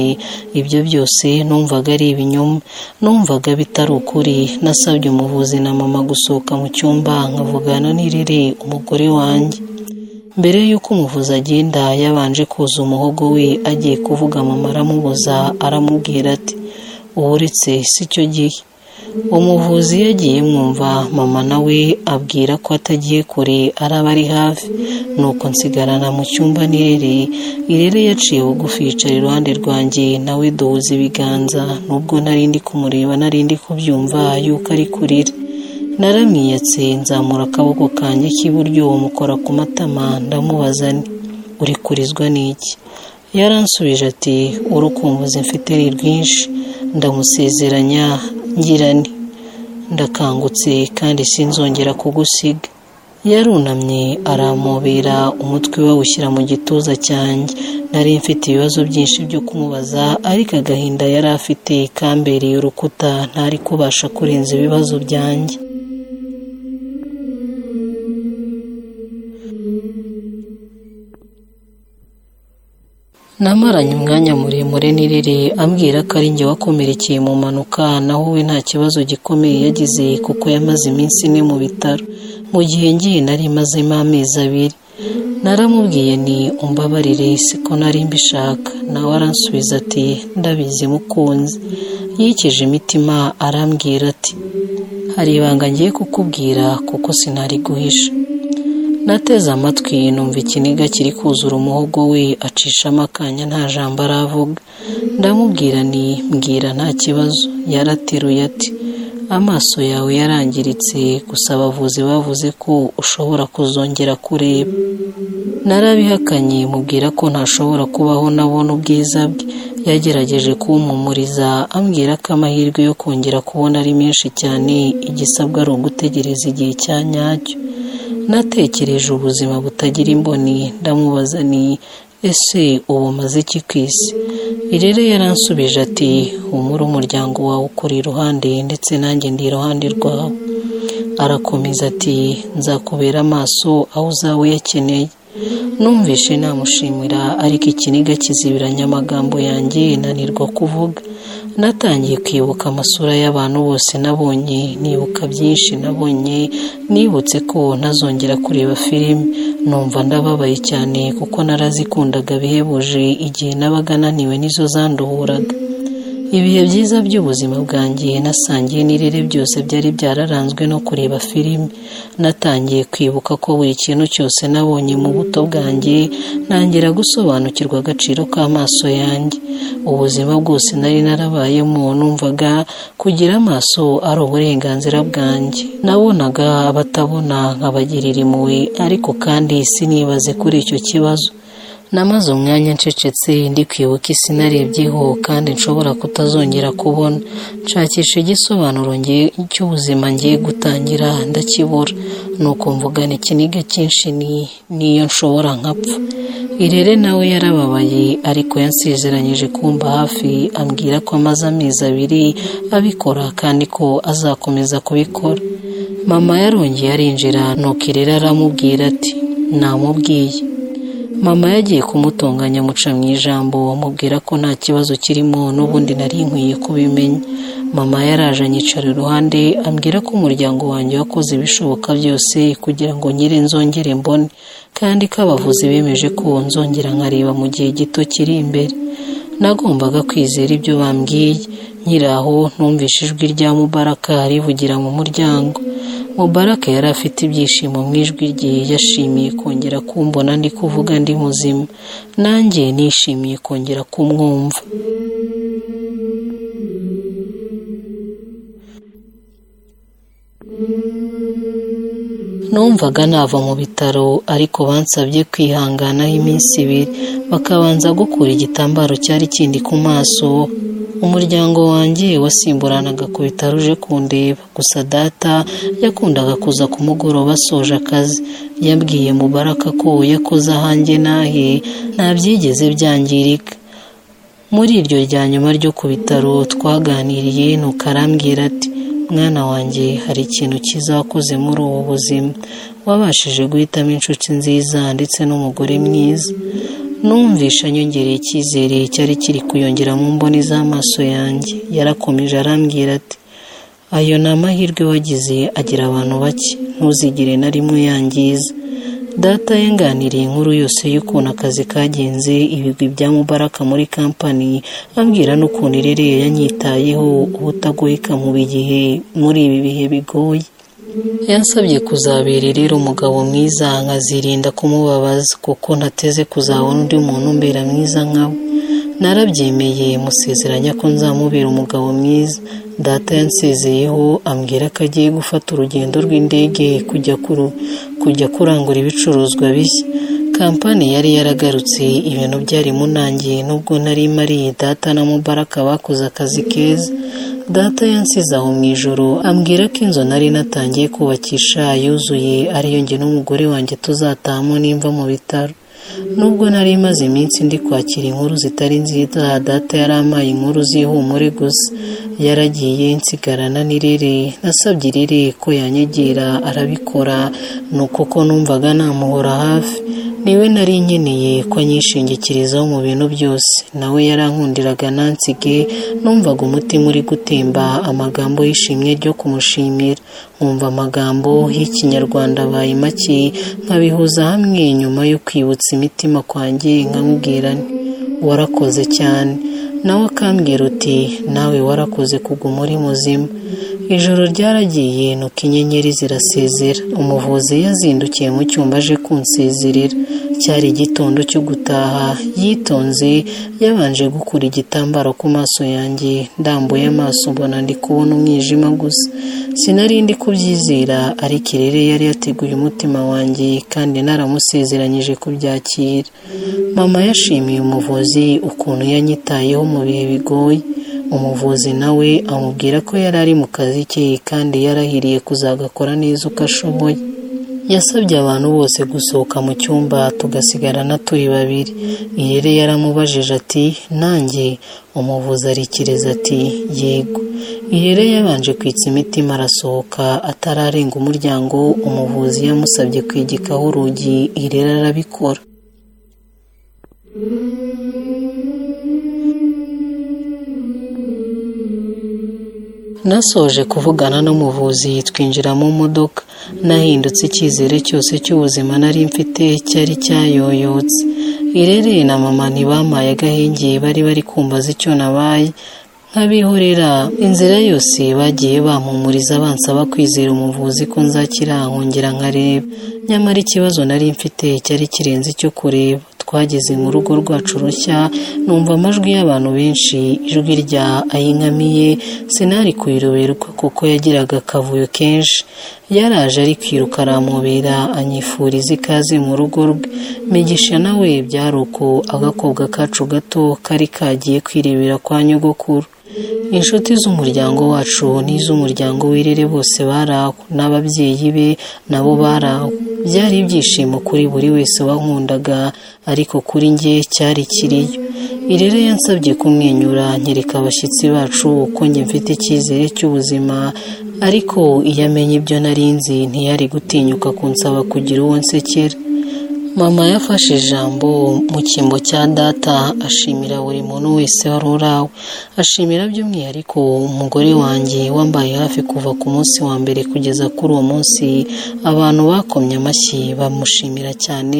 ibyo byose numvaga ari ibinyoma numvaga bitari ukuri nasabye umuvuzi na mama gusohoka mu cyumba nkavugana n'irere umugore wanjye mbere y'uko umuvuzi agenda yabanje kuza umuhogo we agiye kuvuga mama aramubuza aramubwira ati uretse si cyo gihe umuvuzi yagiye mwumva mama nawe abwira ko atagiye kure araba ari hafi nuko nsigarana mu cyumba nirere irere yaciye bugufi yicara iruhande rwanjye nawe duhuza ibiganza nubwo nari ndi kumureba nari ndi kubyumva yuko ari kurira naramwiyatse nzamura akaboko kanjye k'iburyo mukora ku matama ndamubaza nti uri kurizwa n'iki yaransubije ati urukumbuzi mfite ni rwinshi ndamusezeranya ngira ni ndakangutse kandi sinzongera kugusiga yarunamye aramubera umutwe we awushyira mu gituza cyanjye nari mfite ibibazo byinshi byo kumubaza ariko agahinda yari afite kambereye urukuta ntari kubasha kurenza ibibazo byanjye namaranye umwanya muremure n'irere ambwira ko ari njye wakomerekeye mu mpanuka naho we nta kibazo gikomeye yagize kuko yamaze iminsi ine mu bitaro mu gihe ngiye nari imazemo amezi abiri naramubwiye ni umbabarire siko nari mbishaka nawe aransubiza ati ndabizi mukunzi yikije imitima arambwira ati hari ibanga ngiye kukubwira kuko sinari guhisha nateze amatwi numva ikiniga kiri kuzura umuhogo we acishamo akanya nta jambo aravuga ndamubwira ni mbwira nta kibazo yarateruye ati amaso yawe yarangiritse gusa abavuzi bavuze ko ushobora kuzongera kureba narabihakanye mubwira ko ntashobora kubaho nabona ubwiza bwe yagerageje kumpumuriza ambwira ko amahirwe yo kongera kubona ari menshi cyane igisabwa ari ugutegereza igihe cya nyacyo natekereje ubuzima butagira imboni ndamubaza ni ese ubu umaze iki ku isi irere yaransubije ati umure umuryango wawe ukuri iruhande ndetse nanjye ndi iruhande rwawe arakomeza ati nzakubera amaso aho uzaba uyakeneye numvishe namushimira ariko ikiniga kizibiranya amagambo yanjye nanirwa kuvuga natangiye kwibuka amasura y'abantu bose nabonye nibuka byinshi nabonye nibutse ko ntazongera kureba filime numva ndababaye cyane kuko narazikundaga bihebuje igihe nabaga naniwe nizo zanduhuraga ibihe byiza by'ubuzima bwanjye nasangiye n'irere byose byari byararanzwe no kureba filime natangiye kwibuka ko buri kintu cyose nabonye mu buto bwanjye ntangira gusobanukirwa agaciro k'amaso yanjye ubuzima bwose nari narabayemo numvaga kugira amaso ari uburenganzira bwanjye nabonaga abatabona nkabagirira impuhwe ariko kandi sinibaze kuri icyo kibazo namaze umwanya ncecetse ndi kwibuka isi narebyeho kandi nshobora kutazongera kubona nshakisha igisobanuro cy'ubuzima ngiye gutangira ndakibura nuko mvugana ikiniga cyinshi ni niyo nshobora nkapfa irere nawe yarababaye ariko yansezeranyije kumba hafi ambwira ko amaze amezi abiri abikora kandi ko azakomeza kubikora mama yarongeye arinjira nuko irere aramubwira ati namubwiye mama yagiye kumutunganya amuca mu ijambo mubwira ko nta kibazo kirimo n'ubundi nari nkwiye kubimenya mama yaraje anyicara iruhande ambwira ko umuryango wanjye wakoze ibishoboka byose kugira ngo nyire nzongere mbone kandi ko abavuzi bemeje ko nzongera nkareba mu gihe gito kiri imbere nagombaga kwizera ibyo bambwiye nyiraho numvishe ijwi rya mubaraka rivugira mu muryango mubaraka yari afite ibyishimo mu ijwi rye yashimiye kongera kumbona ndi kuvuga ndi muzima nanjye nishimiye kongera kumwumva numvaga nava mu bitaro ariko bansabye kwihanganaho iminsi ibiri bakabanza gukura igitambaro cyari kindi ku maso umuryango wanjye wasimburanaga ku bitaro uje kundeba gusa data yakundaga kuza ku mugoroba asoje akazi yabwiye mubaraka ko yakoze ahanjye nahe nta byigeze byangirika muri iryo rya nyuma ryo ku bitaro twaganiriye nuko arambwira ati mwana wanjye hari ikintu cyiza wakoze muri ubu buzima wabashije guhitamo inshuti nziza ndetse n'umugore mwiza numvisha nyongereye icyizere cyari kiri kuyongera mu mboni z'amaso yanjye yarakomeje arambwira ati ayo ni amahirwe wagize agira abantu bake ntuzigire na rimwe yangiza data yanganiriye inkuru yose y'ukuntu akazi kagenze ibigwi bya mubaraka muri kampani ambwira n'ukuntu irere yanyitayeho ubutagoyeka mu bigihe muri ibi bihe bigoye yansabye kuzabera rero umugabo mwiza nkazirinda kumubabaza kuko ntateze kuzabona undi muntu umbera mwiza nka we narabyemeye musezeranya ko nzamubera umugabo mwiza data yansezeyeho ambwira ko agiye gufata urugendo rw'indege kujya kurangura ibicuruzwa bishya kampani yari yaragarutse ibintu byari munangiye nubwo nari mariye data na mubaraka bakoze akazi keza data yansize aho mu ijoro ambwira ko inzu nari natangiye kubakisha yuzuye ariyo nge n'umugore wanjye tuzatahamo nimva mu bitaro nubwo nari imaze iminsi ndi kwakira inkuru zitari nziza data yari amaye inkuru z'ihumure gusa yaragiye nsigarana n'irere nasabye irere ko yanyegera arabikora ni uko numvaga namuhora hafi niwe nari nkeneye ko anyishingikirizaho mu bintu byose nawe yarankundiraga nansige numvaga umutima uri gutemba amagambo y'ishimwe ryo kumushimira nkumva amagambo y'ikinyarwanda abaye make nkabihuza hamwe nyuma yo kwibutsa imitima kwanjye nkamubwira warakoze cyane nawe akambwira uti nawe warakoze kuguma uri muzima ijoro ryaragiye nuko inyenyeri zirasezera umuvuzi yazindukiye mu cyumba aje kunsezerera cyari igitondo cyo gutaha yitonze yabanje gukura igitambaro ku maso yanjye ndambuye amaso mbona ndi kubona umwijima gusa sinari ndi kubyizera ariko irere yari yateguye umutima wanjye kandi naramusezeranyije kubyakira mama yashimiye umuvuzi ukuntu yanyitayeho mu bihe bigoye umuvuzi nawe amubwira ko yari ari mu kazi ke kandi yarahiriye kuzagakora neza uko ashoboye yasabye abantu bose gusohoka mu cyumba tugasigarana turi babiri irere yaramubajije ati nanjye umuvuzi arikiriza ati yego irere yabanje kwitsa imitima arasohoka atararenga umuryango umuvuzi yamusabye kwigikaho urugi irere arabikora nasoje kuvugana n'umuvuzi twinjira mu modoka nahindutse icyizere cyose cy'ubuzima nari mfite cyari cyayoyotse irere na mama ntibamaye agahenge bari bari kumbaza icyo nabaye nk'abihorera inzira yose bagiye bampumuriza bansaba kwizera umuvuzi ko nzakira nkongera nkareba nyamara ikibazo nari mfite cyari kirenze icyo kureba twageze mu rugo rwacu rushya numva amajwi y'abantu benshi ijwi rya ayinkamiye sinari kuyiroberwa kuko yagiraga akavuyo kenshi yaraje ari kwiruka aramubera anyifuriza ikaze mu rugo rwe migisha nawe byari uko agakobwa kacu gato kari kagiye kwirebera kwa nyogokuru inshuti z'umuryango wacu n'iz'umuryango w'irere bose baraho n'ababyeyi be nabo baraho byari ibyishimo kuri buri wese wankundaga ariko kuri njye cyari kiriyo irere yansabye kumwenyura nyereka abashyitsi bacu uko njye mfite icyizere cy'ubuzima ariko iyo amenye ibyo narinzi ntiyari gutinyuka kunsaba kugira uwo nsekera mama yafashe ijambo mu cyimbo cya data ashimira buri muntu wese wari urawe ashimira by'umwihariko umugore wanjye wambaye hafi kuva ku munsi wa mbere kugeza kuri uwo munsi abantu bakomye amashyi bamushimira cyane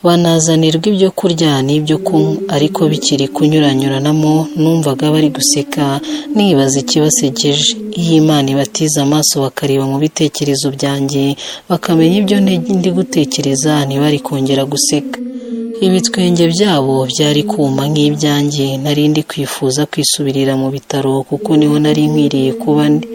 banazanirwa ibyo kurya n'ibyo kunywa ariko bikiri kunyuranyuranamo numvaga bari guseka nibaza ikibasegeje iyo imana ibatiza amaso bakareba mu bitekerezo byanjye bakamenya ibyo ndi gutekereza ntibari kongera guseka ibitwenge byabo byari kuma nk'ibyanjye nari ndi kwifuza kwisubirira mu bitaro kuko niho nari nkwiriye kuba ndi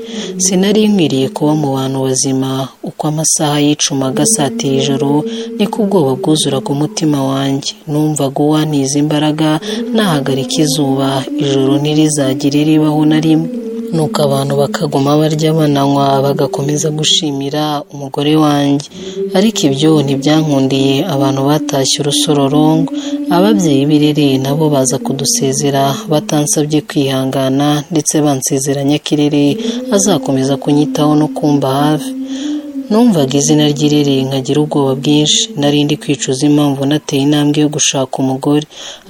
sinari nkwiriye kuba mu bantu bazima uko amasaha yicumaga asatira ijoro niko ubwoba bwuzuraga umutima wanjye numvaga uwantiza imbaraga nahagarika izuba ijoro ntirizagire ribaho na rimwe nuko abantu bakaguma barya bananywa bagakomeza gushimira umugore wanjye ariko ibyo ntibyankundiye abantu batashye urusorongo ababyeyi b'irere nabo baza kudusezera batansabye kwihangana ndetse bansezeranya ko irere azakomeza kunyitaho no kumva hafi numvaga izina ry'irere nkagira ubwoba bwinshi narindi kwicuza impamvu nateye intambwe yo gushaka umugore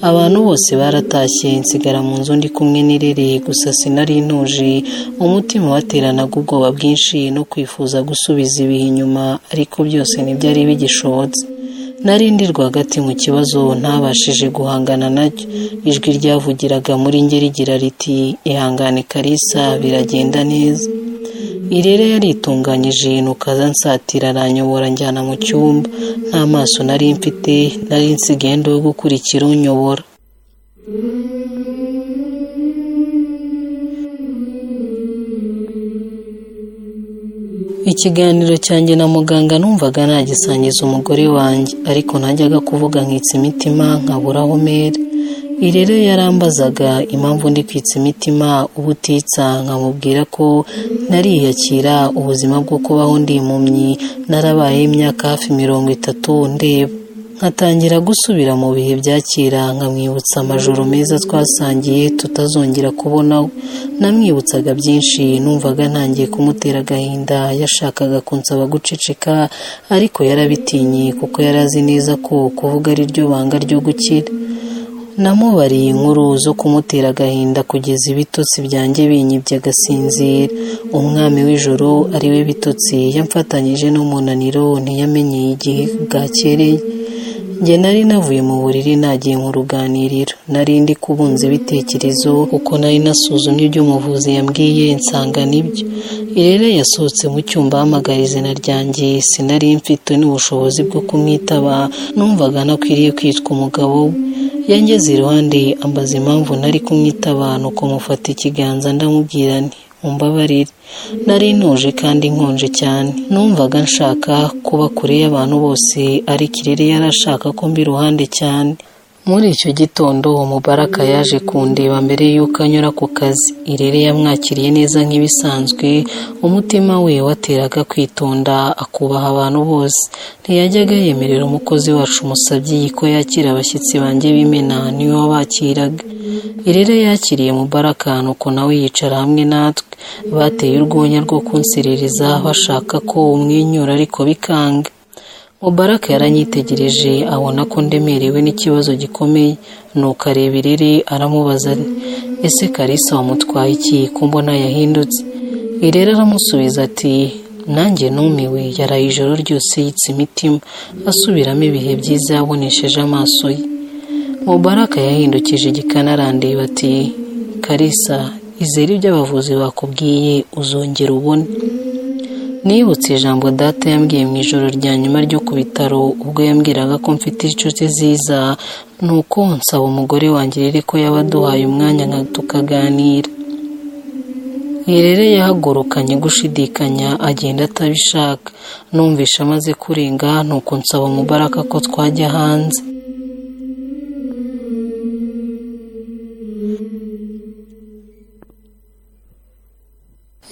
abantu bose baratashye nsigara mu nzu ndi kumwe n'irere gusa sinari ntuje umutima wateranaga ubwoba bwinshi no kwifuza gusubiza ibihe inyuma ariko byose ntibyari bigishobotse nari ndi rwagati mu kibazo ntabashije guhangana nacyo ijwi ryavugiraga muri njye rigira riti ihangane karisa biragenda neza irere yaritunganyije nukaza nsatira aranyobora njyana mu cyumba nta maso nari mfite nari nsigendo yo gukurikira unyobora ikiganiro cyanjye na muganga numvaga nagisangiza umugore wanjye ariko najyaga kuvuga nkitsa imitima nkabura aho mera rero yarambazaga impamvu ndi kwitsa imitima ubutitsa nkamubwira ko nariyakira ubuzima bwo kubaho ndi impumyi narabaye imyaka hafi mirongo itatu ndeba nkatangira gusubira mu bihe byakira nkamwibutsa amajoro meza twasangiye tutazongera kubonaho namwibutsaga byinshi numvaga ntangiye kumutera agahinda yashakaga kunsaba guceceka ariko yarabitinye kuko yari azi neza ko kuvuga ari ryo banga ryo gukira namubariye inkuru zo kumutera agahinda kugeza ibitotsi byanjye binyibye agasinzira umwami w'ijoro ari we bitotsi yamfatanyije n'umunaniro ntiyamenyeye igihe bwakereye njye nari navuye mu buriri nagiye mu ruganiriro nari ndi kubunza ibitekerezo kuko nari nasuzumye ibyo umuvuzi yambwiye nsanga nibyo rero yasohotse mu cyumba ahamagara izina ryanjye sinari mfite n'ubushobozi bwo kumwitaba numvaga nakwiriye kwitwa umugabo we yangeze iruhande ambaza impamvu nari kumwitaba nuko mufata ikiganza ndamubwira nti mumbabarire nari ntuje kandi nkonje cyane numvaga nshaka kuba kure y'abantu bose ariko irere yari ashaka ko mbi iruhande cyane muri icyo gitondo mubaraka yaje kundeba mbere y'uko anyura ku kazi irere yamwakiriye neza nk'ibisanzwe umutima we wateraga kwitonda akubaha abantu bose ntiyajyaga yemerera umukozi wacu umusabye ko yakira abashyitsi banjye b'imena niwe wabakiraga irere yakiriye mubaraka nuko nawe yicara hamwe natwe bateye urwenya rwo kunserereza bashaka ko umwenyura ariko bikanga mubaraka yaranyitegereje abona ko ndemerewe n'ikibazo gikomeye nuko areba irere aramubaza ese karisa wamutwaye iki ko mbona yahindutse irere aramusubiza ati nanjye numiwe yaraye ijoro ryose yitse imitima asubiramo ibihe byiza yabonesheje amaso ye mubaraka yahindukije igikanarandeba ati karisa izere ibyo abavuzi bakubwiye uzongera ubone nibutse ijambo data yambwiye mu ijoro rya nyuma ryo ku bitaro ubwo yambwiraga ko mfite inshuti ziza nuko nsaba umugore wanjye rero ko yaba aduhaye umwanya nka tukaganira irere yahagurukanye gushidikanya agenda atabishaka numvisha amaze kurenga nuko nsaba mubaraka ko twajya hanze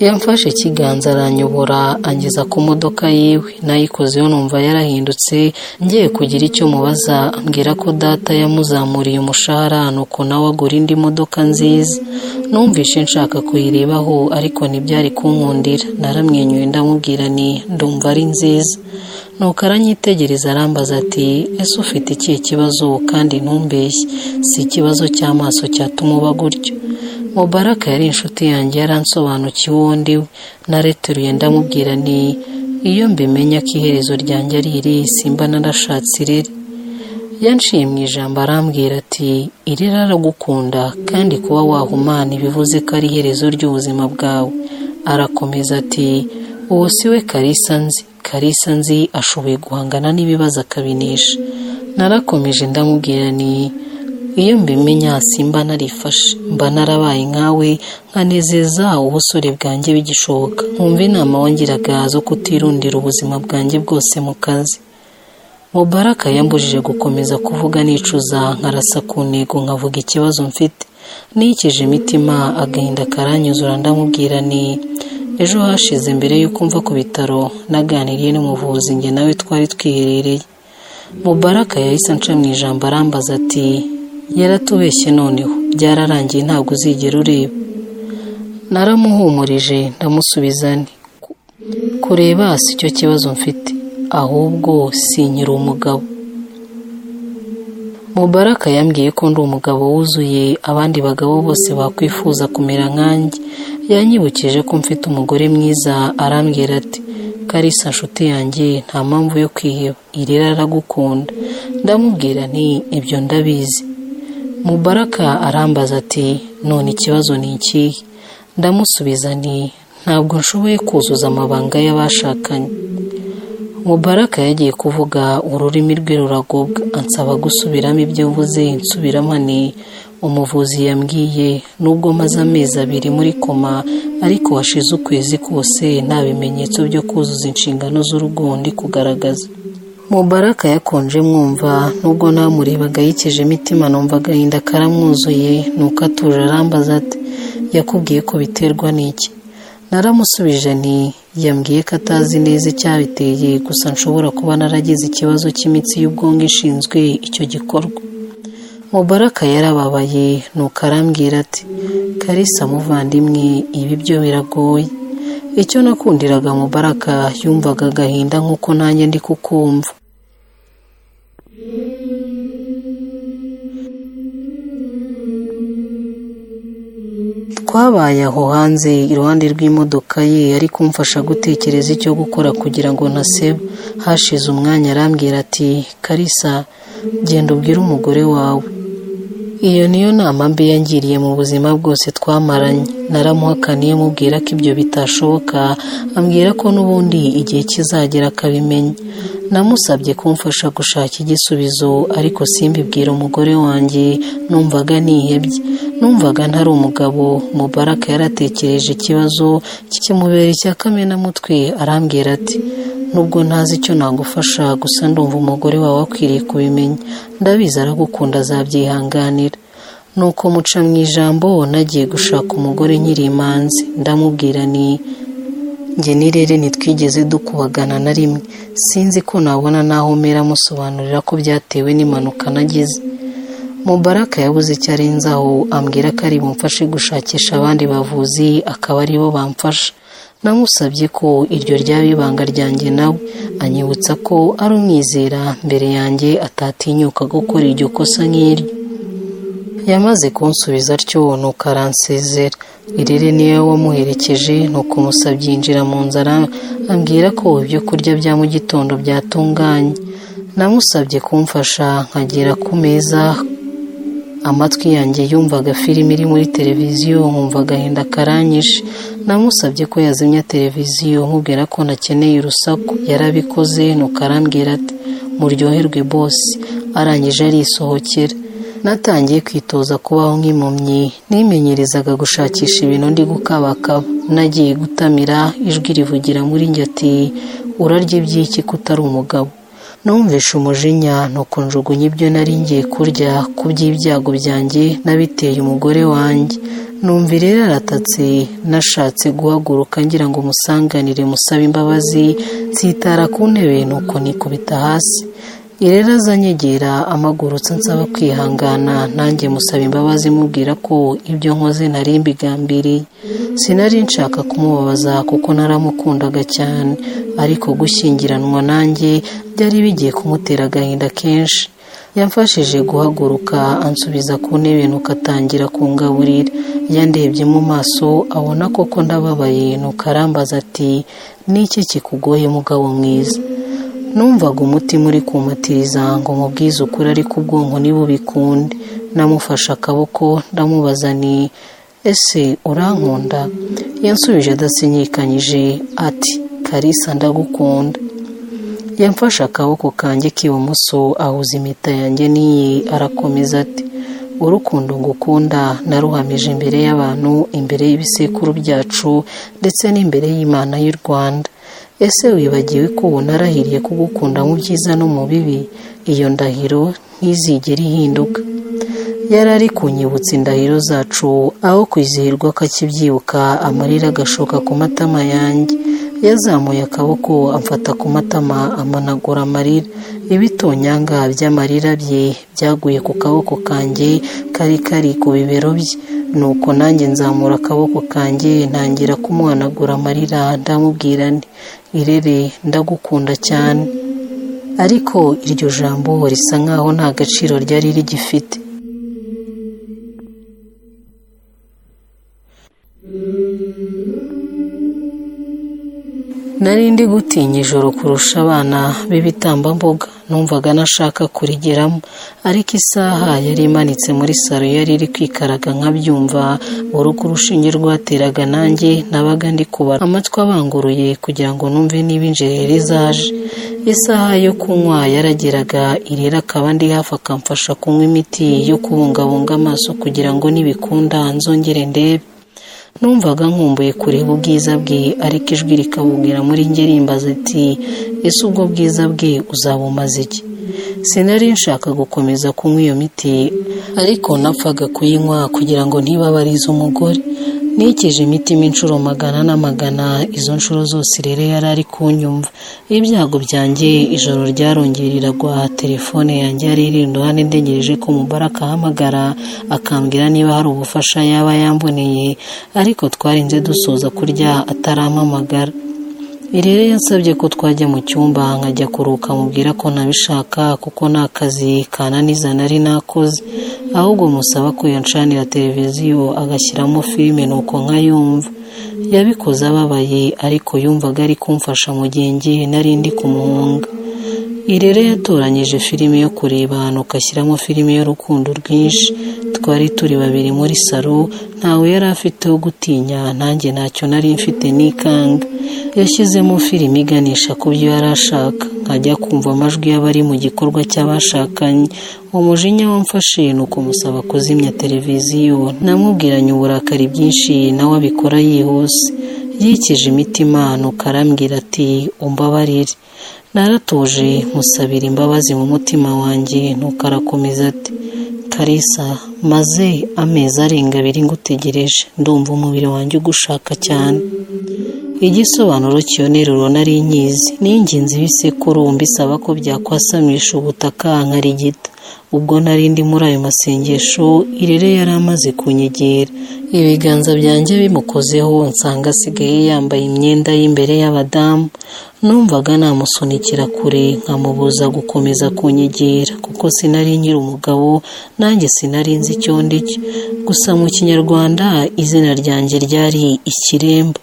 yamfashe ikiganza aranyobora angeza ku modoka yiwe nayikozeho numva yarahindutse ngiye kugira icyo mubaza ambwira ko data yamuzamuriye umushahara nuko nawe agura indi modoka nziza numvishe nshaka kuyirebaho ariko ntibyari kunkundira naramwenyuye ndamubwira ni ndumva ari nziza nuko aranyitegereza arambaza ati ese ufite ikihe kibazo kandi ntumbeshye si ikibazo cy'amaso cyatuma uba gutyo mubaraka yari inshuti yanjye yaransobanukiwe uwo ndi we nareteruye ndamubwira ni iyo mbimenya ko iherezo ryanjye ari iri simba narashatse irere yanciye mu ijambo arambwira ati irere aragukunda kandi kuba wahumana ibivuze ko ari iherezo ry'ubuzima bwawe arakomeza ati uwo si we karisa nzi karisa nzi ashoboye guhangana n'ibibazo akabinesha narakomeje ndamubwira ni iyo mbimenya simba narifashe mba narabaye nkawe nkanezeza ubusore bwanjye bigishoboka nkumva inama wongeraga zo kutirundira ubuzima bwanjye bwose mu kazi mubaraka yambujije gukomeza kuvuga nicuza nkarasa ku ntego nkavuga ikibazo mfite nikije imitima agahinda karanyuzura ndamubwira ni ejo hashize mbere y'uko mva ku bitaro naganiriye n'umuvuzi njye nawe twari twiherereye mubaraka yahise anca mu ijambo arambaza ati yaratubeshye noneho byararangiye ntabwo uzigera ureba naramuhumurije ndamusubiza nti kureba si cyo kibazo mfite ahubwo sinyira umugabo mubaraka yambwiye ko ndi umugabo wuzuye abandi bagabo bose bakwifuza kumera nkanjye yanyibukije ko mfite umugore mwiza arambwira ati karisa nshuti yanjye nta mpamvu yo kwiheba irera aragukunda ndamubwira nti ibyo ndabizi mubaraka arambaza ati none ikibazo ni ikihe ndamusubiza nti ntabwo nshoboye kuzuza amabanga y'abashakanye mubaraka yagiye kuvuga ururimi rwe ruragobwa ansaba gusubiramo ibyo mvuze nsubiramo ni umuvuzi yambwiye nubwo maze amezi abiri muri koma ariko hashize ukwezi kose nta bimenyetso byo kuzuza inshingano z'urugo ndi kugaragaza mubaraka yakonje mwumva nubwo namurebaga yikije imitima numva agahinda karamwuzuye nuko atuje arambaza ati yakubwiye ko biterwa n'iki naramusubije ni yambwiye ko atazi neza icyabiteye gusa nshobora kuba naragize ikibazo cy'imitsi y'ubwonko ishinzwe icyo gikorwa mubaraka yarababaye nuko arambwira ati karisa muvandimwe ibi byo biragoye icyo nakundiraga mubaraka yumvaga agahinda nk'uko nanjye ndi kukumva twabaye aho hanze iruhande rw'imodoka ye ari kumfasha gutekereza icyo gukora kugira ngo ntaseba hashize umwanya arambwira ati karisa genda ubwire umugore wawe iyo niyo nama mbi yangiriye mu buzima bwose twamaranye naramuhakaniye mubwira ko ibyo bitashoboka ambwira ko n'ubundi igihe kizagera akabimenya namusabye kumfasha gushaka igisubizo ariko simbibwira umugore wanjye numvaga nihebye numvaga ntari umugabo mubaraka yaratekereje ikibazo kikimubera icya kamenamutwe arambwira ati nubwo ntazi icyo nagufasha gusa ndumva umugore wawe akwiriye kubimenya ndabizi aragukunda azabyihanganira nuko muca mu ijambo nagiye gushaka umugore nkiri imanzi ndamubwira ni njye n'irere ntitwigeze dukubagana na rimwe sinzi ko nabona naho mera amusobanurira ko byatewe n'impanuka nagize mubaraka yabuze icyo arenzaho ambwira ko ari bumfashe gushakisha abandi bavuzi akaba aribo bamfasha namusabye ko iryo ryaba ibanga ryanjye nawe anyibutsa ko ari umwizera mbere yanjye atatinyuka gukora iryo kosa nk'iryo yamaze kunsubiza atyo nuko aransezera irere niyo wamuherekeje nuko umusabye yinjira mu nzara ambwira ko ibyo kurya bya mu gitondo byatunganye namusabye kumfasha nkagera ku meza amatwi yanjye yumvaga filime iri muri televiziyo nkumva agahinda karanyishe namusabye ko yazimya televiziyo nkubwira ko nakeneye urusaku yarabikoze nuko arambwira ati muryoherwe bosi arangije arisohokera natangiye kwitoza kubaho nk'impumyi nimenyerezaga gushakisha ibintu ndi gukabakaba nagiye gutamira ijwi rivugira muri njye ati urarya iby'iki ko utari umugabo numvishe umujinya nuko njugunya ibyo nari ngiye kurya ku by'ibyago byanjye n'abiteye umugore wanjye numva rero aratatse nashatse guhaguruka ngira ngo umusanganire musabe imbabazi nsitara ku ntebe nuko nikubita hasi irera azanyegera amagurutsa nsaba kwihangana nanjye musaba imbabazi mubwira ko ibyo nkoze nari mbigambiriye sinari nshaka kumubabaza kuko naramukundaga cyane ariko gushyingiranwa nanjye byari bigiye kumutera agahinda kenshi yamfashije guhaguruka ansubiza ku ntebe nuko atangira kungaburira yandebye mu maso abona koko ndababaye nuko arambaza ati n'iki kikugoye mugabo mwiza numvaga umutima uri kumatiriza ngo mubwize ukuri ariko ubwonko ntibubikunde namufashe akaboko ndamubaza ni ese urankunda yansubije adasinyikanyije ati karisa ndagukunda yamfashe akaboko kanjye k'ibumoso ahuza impeta yanjye n'iyi arakomeza ati urukundo ngukunda naruhamije imbere y'abantu imbere y'ibisekuru byacu ndetse n'imbere y'imana y'u rwanda ese wibagiwe ko narahiriye kugukunda mu byiza no mu bibi iyo ndahiro ntizigere ihinduka yari ari kunyibutsa indahiro zacu aho kwizihirwa ko akibyibuka amarira agashoka ku matama yanjye yazamuye akaboko amfata ku matama amanagura amarira ibitonyanga by'amarira bye byaguye ku kaboko kanjye kari kari ku bibero bye nuko nanjye nzamura akaboko kanjye ntangira kumuhanagura amarira ndamubwira nti irere ndagukunda cyane ariko iryo jambo risa nkaho nta gaciro ryari rigifite nari ndi gutinya ijoro kurusha abana b'ibitambambuga numvaga nashaka kurigeramo ariko isaha yari imanitse muri salo yari iri kwikaraga nkabyumva urugo urushinge rwateraga nanjye nabaga ndi kubara amatwi abanguruye kugira ngo numve niba injereri zaje isaha yo kunywa yarageraga irera akaba ndi hafi akamfasha kunywa imiti yo kubungabunga amaso kugira ngo nibikunda nzongere ndebe numvaga nkumbuye kureba ubwiza bwe ariko ijwi rikabubwira muri njye rimbaza ati ese ubwo bwiza bwe uzabumaze iki sinari nshaka gukomeza kunywa iyo miti ariko napfaga kuyinywa kugira ngo ntibabarize umugore nikije imitima inshuro magana na magana izo nshuro zose rero yari ari kunyumva ibyago byanjye ijoro ryarongereragwa telefone yanjye yari iri iruhande ndegereje ko umubare akahamagara akambwira niba hari ubufasha yaba yamboneye ariko twarinze dusoza kurya atarampamagara irere yansabye ko twajya mu cyumba nkajya kuruhuka mubwira ko nabishaka kuko nta kazi kananiza nari nakoze ahubwo musaba ko yancanira televiziyo agashyiramo filime nuko nkayumva yabikoze ababaye ariko yumvaga ari kumfasha mu gihe ngiye nari ndi kumuhunga irere yatoranyije filime yo kureba nuko ashyiramo filime y'urukundo rwinshi twari turi babiri muri salo ntawe yari afite wo gutinya nanjye ntacyo nari mfite n'ikanga yashyizemo filime iganisha ku byo yari ashaka nkajya kumva amajwi y'abari mu gikorwa cy'abashakanye umujinya wamfashe ni ukumusaba kuzimya televiziyo namubwiranye uburakari bwinshi nawe abikora yihuse yikije imitima nuko arambwira ati umbabarire naratuje musabira imbabazi mu mutima wanjye nuko arakomeza ati karisa maze amezi arenga abiri ngutegereje ndumva umubiri wanjye ugushaka cyane igisobanuro kiyonerero nari nyizi n'ingenzi ibisekuru mbisaba ko byakwasamisha ubutaka nkarigita ubwo nari ndi muri ayo masengesho irere yari amaze kunyegera ibiganza byanjye bimukozeho nsanga asigaye yambaye imyenda y'imbere y'abadamu numvaga namusunikira kure nkamubuza gukomeza kunyegera kuko sinari nyiri umugabo nanjye sinari nzi icyo ndi cyo gusa mu kinyarwanda izina ryanjye ryari ikiremba